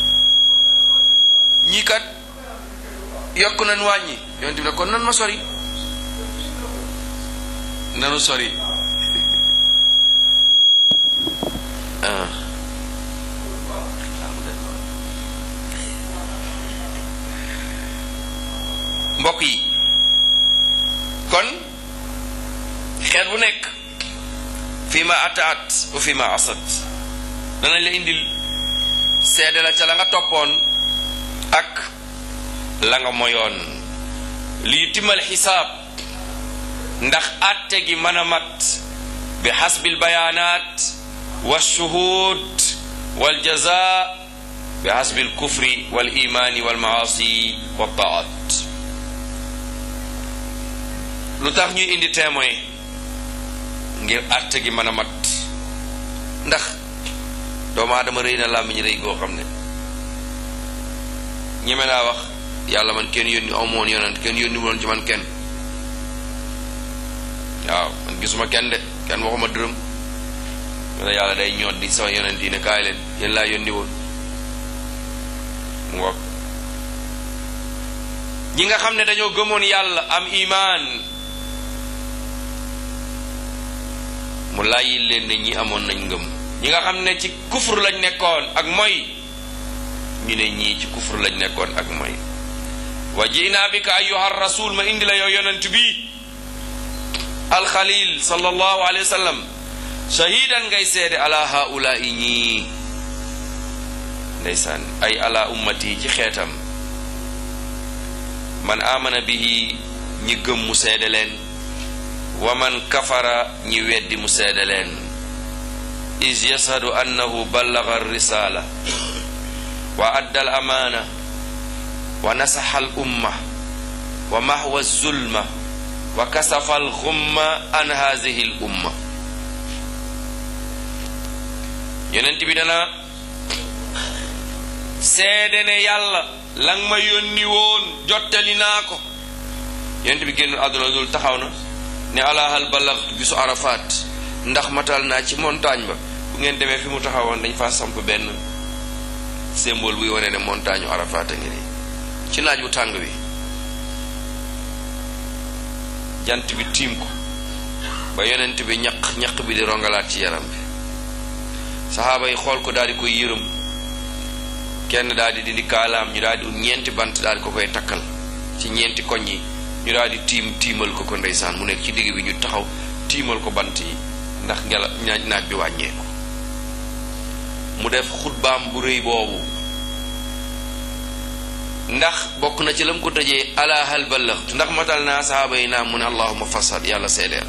ñii kat yokk nañ wàññi yonent bi ne kon nan ma sori nanu sori ah mbokk yi kon xeet bu nekk fii ma ataat wa fii ma asat danañ la indil seede la ca la nga toppoon ak la nga moyoon lii timal xisaab ndax àtte gi mën a mat bi xasbil bayaanaat wa shuhud wal jaza bi xasbil kufri wal imaani wal maasi wa taat lu tax ñuy indi témoin ngir àtte gi mën a mat ndax doomu aadama rëy na làmmiñ rëy goo xam ne ñeme naa wax yàlla man kenn yónni aw moon yonent kenn yónni woon ci man kenn waaw man gisuma kenn de kenn waxuma dërëm ma ne yàlla day ñoot di sama yonent yi ne kaay leen yéen laa yónni woon mu ngoog ñi nga xam ne dañoo gëmoon yàlla am imaan mu layyil leen ne ñi amoon nañ ngëm ñi nga xam ne ci kufur lañ nekkoon ak moy ñu ne ñii ci kufur lañ nekkoon ak moy wa ji'na bika ayyuha rasul ma indi la yow yonent bi alxalil sallallahu alayhi wa sallam shahidan ngay seede ala haulaai ñii ndeysaan ay ala ummati ci xeetam man amana bihi ñi gëm mu seede leen wa man kafara ñi weddi mu seede leen is yashadu annahu ballaga risala wa adda al amaana wa nasaxa al umma wa mahwa zulma wa kasafa al xumma an haadihi al umma yonent bi dana seede ne yàlla lang ma yónni woon jottali naa ko yonent bi génnul àdduna dul taxaw na ne alahal balaxtu bisu arafaat ndax matal naa ci montagne ba bu ngeen demee fi mu taxawoon dañ fa samp benn symbole buy wane ne montagne arafaat a ngi nii ci naaj wu tàng wi jant bi tiim ko ba yonent bi ñaq ñaq bi di rongalaat ci yaram bi saxaaba yi xool ko daal di koy yërëm kenn daal di dindi kaalaam ñu daal di ut ñeenti bant daal di ko koy takkal ci ñeenti koñ yi ñu daal di tiim tiimal ko ko ndeysaan mu nekk ci digg bi ñu taxaw tiimal ko bant yi ndax ngela ñaaj naaj bi wàññeeku mu def xutbaam bu rëy boobu ndax bokk na ci lam ko tëjee ala hal ballaxt ndax matal naa saxaaba yi naa mu ne allahuma fasal yàlla seedeel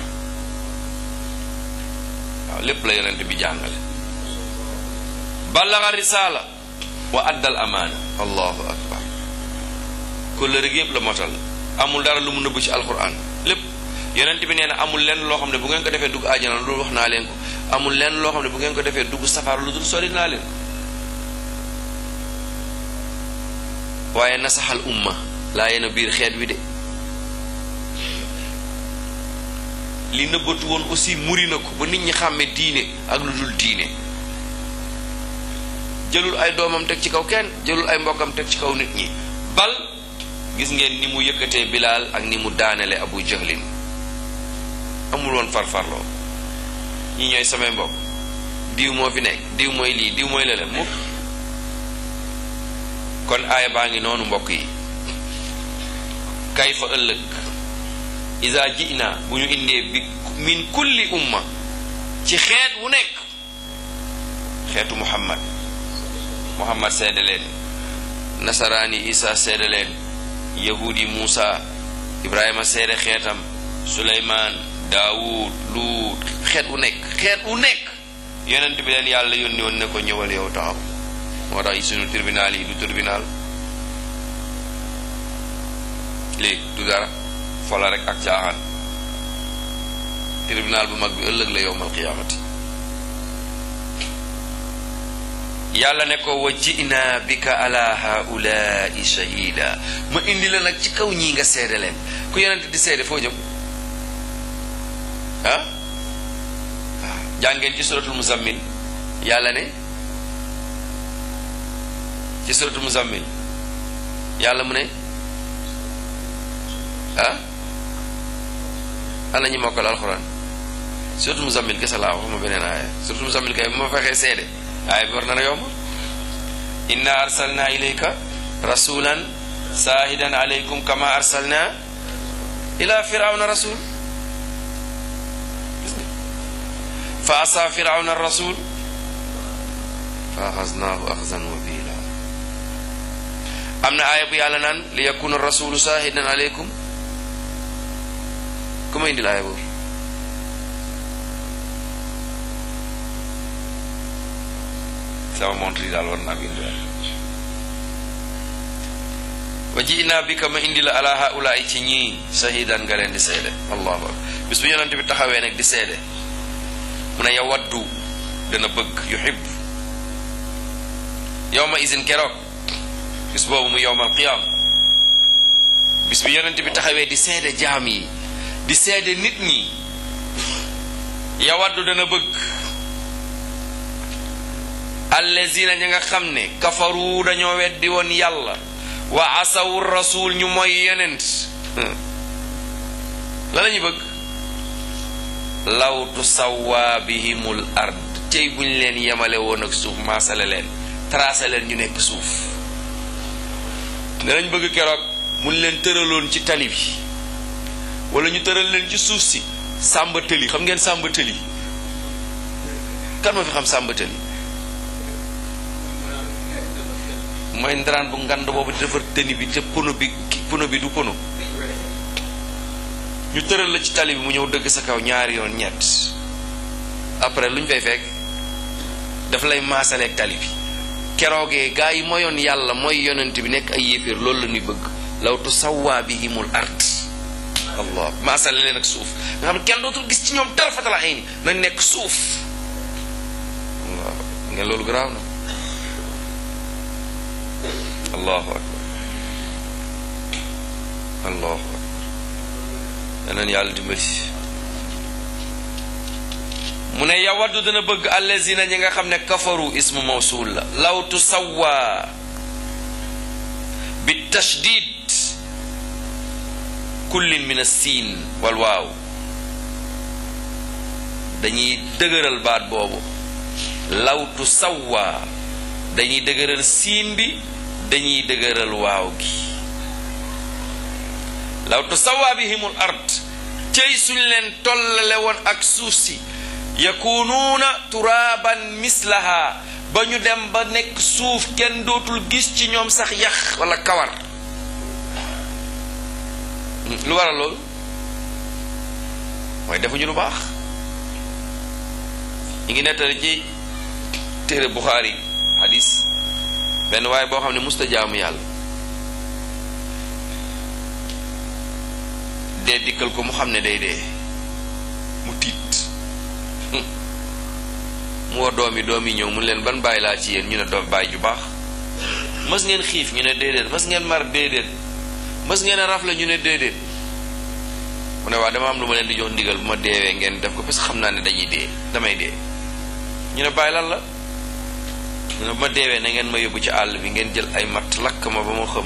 waaw lépp la yonent bi jàngale ballaga risaala wa addal amaana allahu akbar kóllëre gi yépp la motal amul dara lu mu nëbb ci alquran lépp yonent bi nee na amul lenn loo xam ne bu ngeen ko defee dugg àjjana lu dul wax naa leen ko amul lenn loo xam ne bu ngeen ko defee dugg safara lu dul sori naa leen waaye nasaxal umma laa yéen a biir xeet wi de li nëbbatu woon aussi muri na ko ba nit ñi xàmme diine ak lu dul diine jëlul ay doomam teg ci kaw kenn jëlul ay mbokkam teg ci kaw nit ñi bal gis ngeen ni mu yëkkatee bilaal ak ni mu daanele abu jahlin amul woon farfarloo ñi ñooy samay mbokk diw moo fi nekk diw mooy lii diw mooy lële mukk kon aaya baa ngi noonu mbokk yi kay fa ëllëg isa jina bu ñu indee bi min kulli umma ci xeet wu nekk xeetu muhammad muhammad seede leen nasaraani isa seede leen yahudi muusa ibrahima seede xeetam suleymaan daawud luut xeet wu nekk xeet wu nekk yonent bi leen yàlla yónni woon ne ko ñëwal yow taxaw moo tax sunu tribunal yi du tribunal léegi du dara fola rek ak caaxaan tribunal bu mag bi ëllëg la yowmal qiyaamati yàlla ne ko wa ji'na bika ala haulaai shahida ma indi la nag ci kaw ñii nga seede leen ku yonent di seede foo jëm ah waaw jàngeen ci suratul muzammil yàlla ne ci suratul muzammil yàlla mu ne ah ana ñi mokkal alxuraan surtout muzammil kese laa waxuma beneen aaya surtout muzammil kay bu ma fexee seede aaya bi war na la yomb inna arsalna ilayka rasulan saahidan alaykum kama arsalna ila firawna rasul fa asa firawna rasul fa axasnaahu axzan wabila am na aaya bu yàlla naan li yakuna rasulu saahidan alaykum ku ma indil aaya boobu sama montre yi daal war naa ko indiwaat wa ji naa bi ka ma indi la ala haulaay ci ñii shahidan nga leen di seede allahu akbar bis bu yonent bi taxawee nag di seede mu ne yawaddu dana bëgg yuhib yowma isin keroog bis boobu mu yowmal qiyaam bis bu yonent bi taxawee di seede jaam yi di seede nit ñi yawaddu dana bëgg allazina ña nga xam ne kafaru dañoo weddi woon yàlla wa asawu rasul ñu mooy yonent la la ñu bëgg law tusawwa bihimul ard tey buñ leen yemale woon ak suuf maasale leen tracé leen ñu nekk suuf danañ bëgg keroog mun leen tëraloon ci tali bi wala ñu tëral leen ci suuf si sàmba tëli xam ngeen sàmba tëli kan ma fi xam sàmba tëli mooy ndaraan bu ngand boobu di defar tëni bi te pono bi pono bi du pono ñu tëral la ci tali bi mu ñëw dëgg sa kaw ñaari yoon ñett après lu ñu fay fekk daf lay maasaleeg tali bi keroogee gaa yi moyoon yàlla mooy yonent bi nekk ay yéeféer loolu la ñuy bëgg law tu sawwaa bihimul ard allah maasale leen ak suuf nga xam ne kenn dootul gis ci ñoom dara fatala ay ni nañ nekk suuf allah ngeen loolu garaaw na allahu akbar allahu akbar yeneen yàlla dimbali mu ne yawaddu dana bëgg allazina ñi nga xam ne kafaru ismu mawsul la law tusawwa bi tashdid kullin min as-siin wal waaw dañuy dëgëral baat boobu law tusawwa dañuy dëgëral siin bi dañuy dëgëral waaw gi law tusawwa bihimul ard cey suñ leen tollale woon ak suuf si yakunuuna turaaban mislaha ba ñu dem ba nekk suuf kenn dootul gis ci ñoom sax yax wala kawar lu waral loolu mooy defuñu lu baax ñu ngi nettali ci téere Buxaari hadis benn waaye boo xam ne musta jaamu yàlla dee dikkal ko mu xam ne day dee mu tiit mu woo doom yi doom yi ñëw mu leen ban bàyyi laa ci yéen ñu ne doom bàyyi ju baax mës ngeen xiif ñu ne déedéet mës ngeen mar déedéet mës ngeen a rafle ñu ne déedéet mu ne waa dama am lu ma leen di jox ndigal bu ma deewee ngeen def ko parce que xam naa ne dañuy dee damay dee ñu ne bàyyi lan la ñu ne bu ma deewee na ngeen ma yóbbu ci àll bi ngeen jël ay matt lakk ma ba ma xëm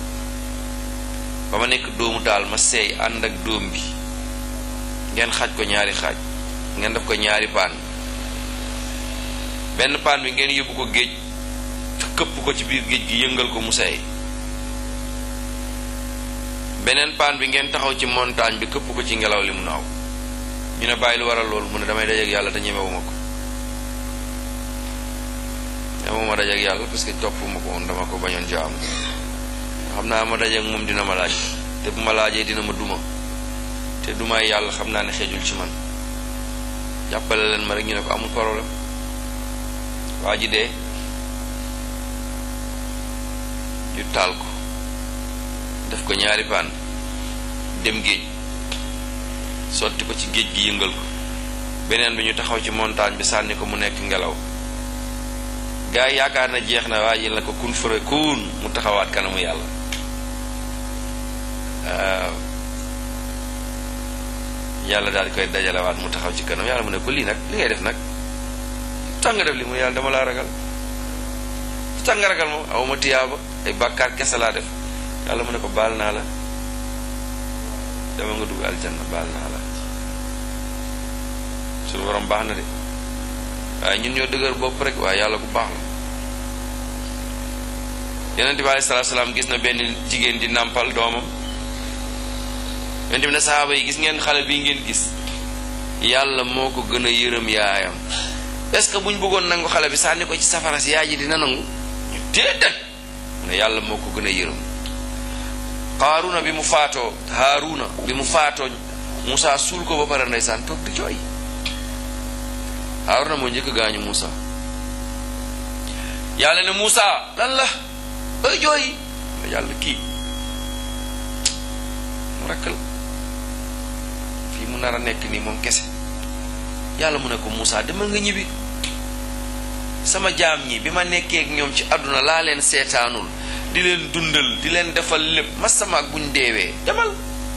ba ma nekk dóomu daal ma seey ànd ak dóom bi ngeen xaaj ko ñaari xaaj ngeen def ko ñaari paan benn paan bi ngeen yóbbu ko géej këpp ko ci biir géej gi yëngal ko mu seey beneen paan bi ngeen taxaw ci montagne bi këpp ko ci ngelaw li mu naaw ñu ne bàyyi lu waral loolu mu ne damay dajeek yàlla te ñemewuma ko ñemewuma dajeek yàlla parce que toppuma ko woon dama ko bañoon jaam xam naa ma dajeek moom dina ma laaj te bu ma laajee dina ma duma te dumaay yàlla xam naa ne xeejul ci man jàppale leen ma rek ñu ne ko amul problème waa ji dee ñu taal ko def ko ñaari paan dem géej sotti ko ci géej gi yëngal ko beneen bi ñu taxaw ci montagne bi sànni ko mu nekk ngelaw gaa yi yaakaar na jeex na waa ji la ko kun fëre kun mu taxawaat kanamu yàlla waaw yàlla daal di koy dajalewaat mu taxaw ci kanam yàlla mu ne ko lii nag li ngay def nag tax nga def li mu yàlla dama laa ragal tax nga ragal moom awma tiyaaba ay bàkkaar kese laa def yàlla mu ne ko baal naa la dama nga dugg aljanna baal naa la suñu borom baax na de waaye ñun ñoo dëgër bopp rek waaye yàlla ku baax la yonent bi alayhi salaatu salaam gis na benn jigéen di nàmpal doomam yonent bi ne sahaaba yi gis ngeen xale bii ngeen gis yàlla moo ko gën a yërëm yaayam est-ce que buñ bëggoon nangu xale bi sànni ko ci safara si yaay ji dina nangu ñu déedéet mu ne yàlla moo ko gën a yërëm Haaruna bi mu faatoo Haaruna bi mu faatoo Moussa suul ko ba pare ndeysaan toog di jooy Haaruna moo njëkk gaañu Moussa yàlla ne Moussa lan la ay jooy ne yàlla kii mu rakk la fii mu nar a nekk nii moom kese yàlla mu ne ko Moussa demal nga ñibbi sama jaam ñi bi ma nekkee ak ñoom ci àdduna laa leen seetaanul di leen dundal di leen defal lépp ma sama ak buñ deewee demal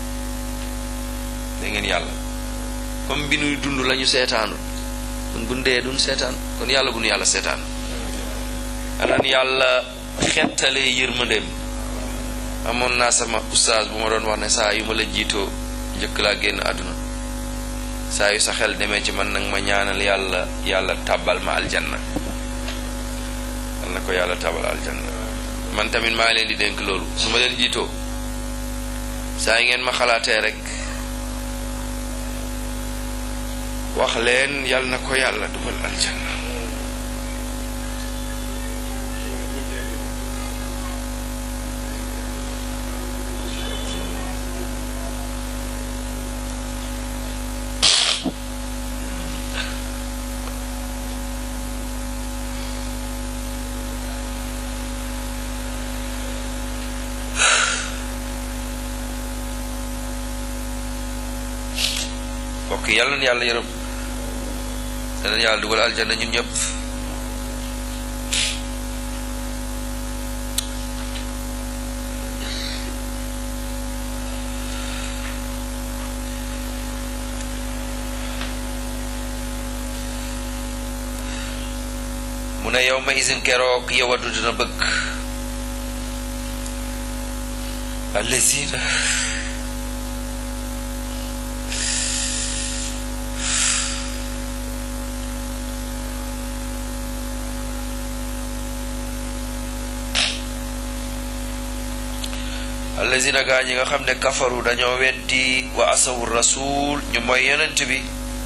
da ngeen yàlla comme bi nuy dund lañu seetaanul kon buñ dee duñ seetaan kon yàlla bu nu yàlla seetaan anan yàlla xettalee yërmandeem amoon naa sama ustaas bu ma doon wax ne saa yu ma la jiitoo njëkk laa génn àdduna saa yu sa xel demee ci man nag ma ñaanal yàlla yàlla tàbbal ma aljanna yal na ko yàlla tàbbal aljanna man tamit maa leen di dénk loolu su ma leen jiitoo saa yi ngeen ma xalaatee rek wax leen yal na ko yàlla dugal aljanna mbokk yàlla na yàlla yërëm dana yàlla dugal aljanna ñun ñëpp mu ne yow ma isin keroog yowadu dina bëgg allazina allazina gaa ñi nga xam ne kafaru dañoo weddi wa asawu rasul ñu mooy yonent bi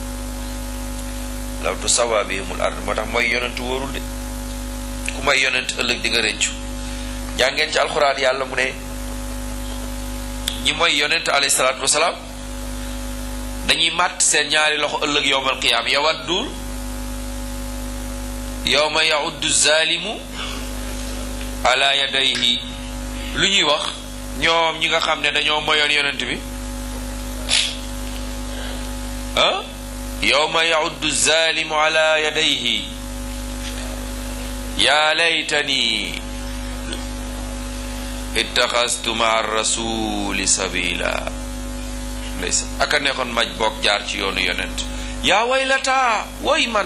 law tu sawa bihimul ard moo tax mooy yonent wóorul de ku may yonent ëllëg di nga rëccu jàngeen ci alxuraan yàlla mu ne ñi mooy yonent alayhi salaatu wasalaam dañuy màtt seen ñaari loxo ëllëg yowmal qiyaam yawaddu yowma yauddu zalimu ala yadayhi lu ñuy wax ñoom ñi nga xam ne dañoo moyoon yonent bi ah yowma yauddu zalimu ala yadayhi ya laytani ittaxastu maa rasuli sabila ndeysa aka neexoon maj boog jaar ci yoonu yonent yaa waylata woy man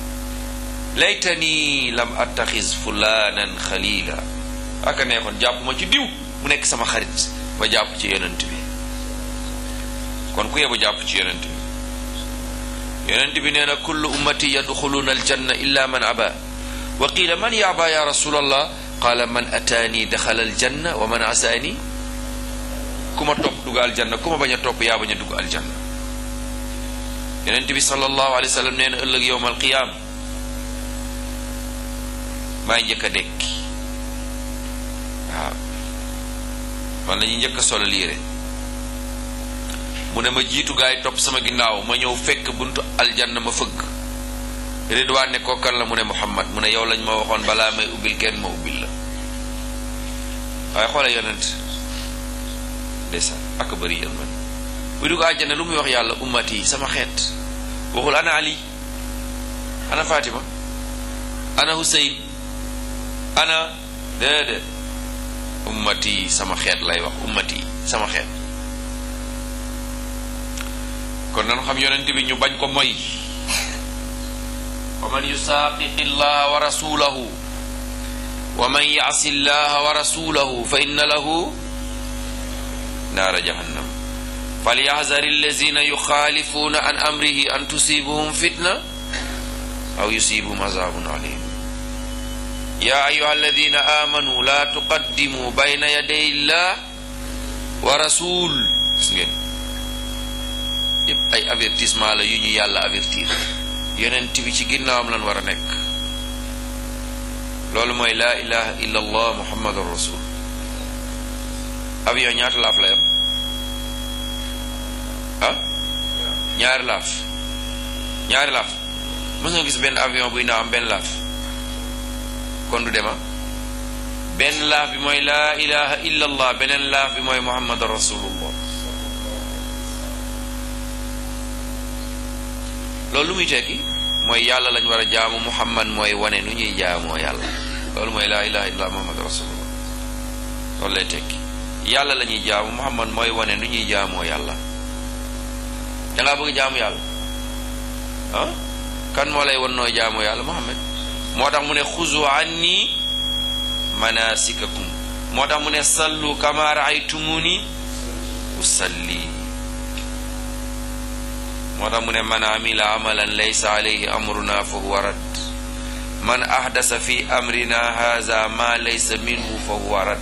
laytani lam attaxis fulanan xalila aka neexoon jàpp ma ci diw mu nekk sama xarit ba jàpp ci yonent bi kon ku yebu jàpp ci yonent bi yonent bi nee na kullu ummati yadxuluuna aljanna illa man aba wa qila man yaaba ya rasulallah qaala man ataani daxala aljanna wa man asaani ku ma topp dugg aljanna ku ma bañ a topp yaa bañ a dugg aljanna yonent bi sallallahu alayhi wa sallam nee na ëllëg yowm alqiyaam maay njëkk a dekki waaw man la ñuy njëkk a solal yére mu ne ma jiitu gaa yi topp sama ginnaaw ma ñëw fekk buntu aljanna ma fëgg ridwaan ne kookan la mu ne muhammad mu ne yow lañ ma waxoon balaa may ubbil kenn ma ubbil la waaye xoole yonent ndeysaan ak bëri yéen man bu dugg àjjana lu muy wax yàlla ummat yi sama xeet waxul ana ali ana fatima ana huseyn ana déedéet ummat yi sama xeet lay wax ummat yi sama xeet kon nan xam yonent bi ñu bañ ko moy wa man yusaqiqi llaha wa rasulahu wa man yasi llaha wa rasulahu fa inna lahu naara jahannam falyaxzar allazina yuxaalifuuna an amrihi an tusibuhum fitna aw yusibuhum azabun alim ya ayuha alladina amanu la tuqaddimu bayna yaday illah wa rasul gis ngeen yëpp ay avertissement la yu ñu yàlla avertir yonent bi ci ginnaawam lan war a nekk loolu mooy laa ilaha illa allah muhammadur rasul avion ñaata laaf la yam ah ñaari laaf ñaari laaf mës nga gis benn avion buy naaw am benn laaf kon du dema benn laaf bi mooy laa ilaha illa allah beneen laaf bi mooy muhammad rasulullah loolu lu muy tekki mooy yàlla lañ war a jaamu muhammad mooy wane nu ñuy jaamoo yàlla loolu mooy laa ilaha illa muhammad rasulullah loolu lay tekki yàlla la ñuy jaamu muhammad mooy wane nu ñuy jaamoo yàlla dangaa bëgg jaamu yàlla ah kan moo lay wan nooy jaamoo yàlla muhammad moo tax mu ne xuzu anni manasikakum moo tax mu ne sallu kama raaytumuni usalli moo tax mu ne man amila amalan laysa alayhi amruna fa huwa rad man ahdasa fi amrina haza ma laysa minhu fa huwa rad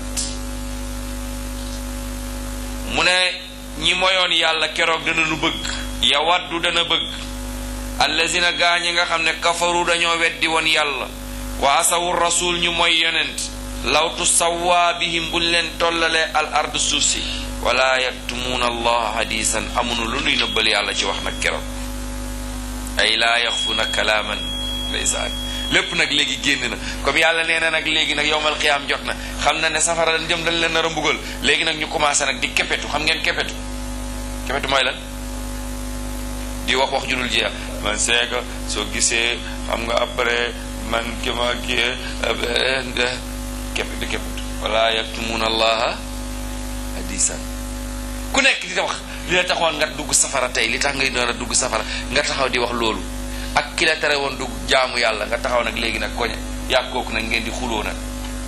mu ne ñi moyoon yàlla keroog dana nu bëgg ya waddu dana bëgg allazina gaa ñi nga xam ne kafaru dañoo weddi woon yàlla wa asawu rasul ñu mooy yonent lawtu sawwa bihim buñ leen tollalee al ard suuf si wala yaktumuuna allah hadisan amunu lu nuy nëbbal yàlla ci wax nag keroog ay laa yaxfuna kalaaman ndeysaan lépp nag léegi génn na comme yàlla nee na nag léegi nag yowmal qiyaam jot na xam na ne safara dañ jëm dañ leen nar a mbugal léegi nag ñu commencé nag di kepetu xam ngeen kepetu kepetu mooy lan di wax wax ju dul jeex man seega soo gisee xam nga après man ki ma kii kepetu kepetu wala yaktumuuna allaha hadisan ku nekk di wax li la taxoon nga dugg safara tey li tax ngay doon a dugg safara nga taxaw di wax loolu ak ki la tere woon dugg jaamu yàlla nga taxaw nag léegi nag koñe yàgg kooku nag ngeen di xuloo nag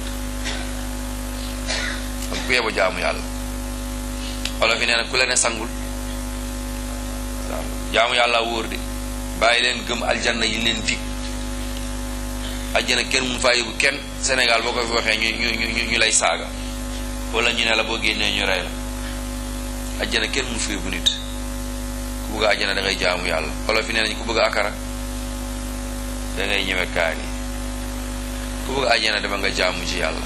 kon ku yebo jaamu yàlla olof yi nee na ku la ne sangul waaw jaamu yàlla wóor de bàyyi leen gëm aljanna yi leen dig aljanna kenn mun faa yóbbu kenn Sénégal boo ko fi waxee ñu ñu ñu ñu lay saaga wala ñu ne la boo génnee ñu rey la aljanna kenn mun fa yóbbu nit ku bëgg aljanna da ngay jaamu yàlla olof yi nee nañ ku bëgg akara da ngay ñëwe kaani ku bëgg aljanna dama nga jaamu ci yàlla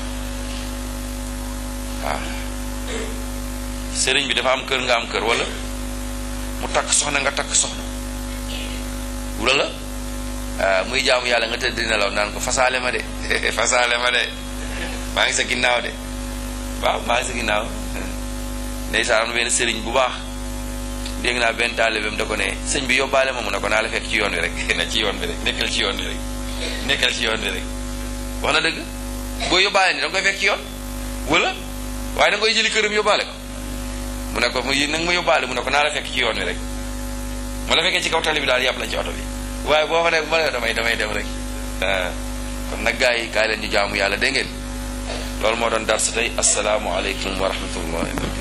waaw sëriñ bi dafa am kër nga am kër wala mu takk soxna nga takk soxna wula la muy jaamu yàlla nga tëdd nelaw naan ko fasaale ma de fasaale ma de maa ngi sa ginnaaw de waaw maa ngi sa ginnaaw ndeysaan am na benn sëriñ bu baax dégg naa benn taalibeem da ko ne sëñ bi yóbbaale ma mu ne ko naa la fekk ci yoon wi rek na ci yoon bi rek nekkal ci yoon bi rek nekkal ci yoon bi rek wax na dëgg boo yóbbaale ni da nga koy fekk ci yoon wala waaye da nga koy jëli këram yóbbaale ko mu ne ko mu nag ma yóbbaale mu ne ko naa la fekk ci yoon wi rek mu la fekkee ci kaw tali bi daal yàpp la ci oto bi waaye boo fa nekk ma ne damay damay dem rek kon nag gaa yi kaay leen ñu jaamu yàlla dégg ngeen loolu moo doon dar sa tey asalaamualeykum wa rahmatullahi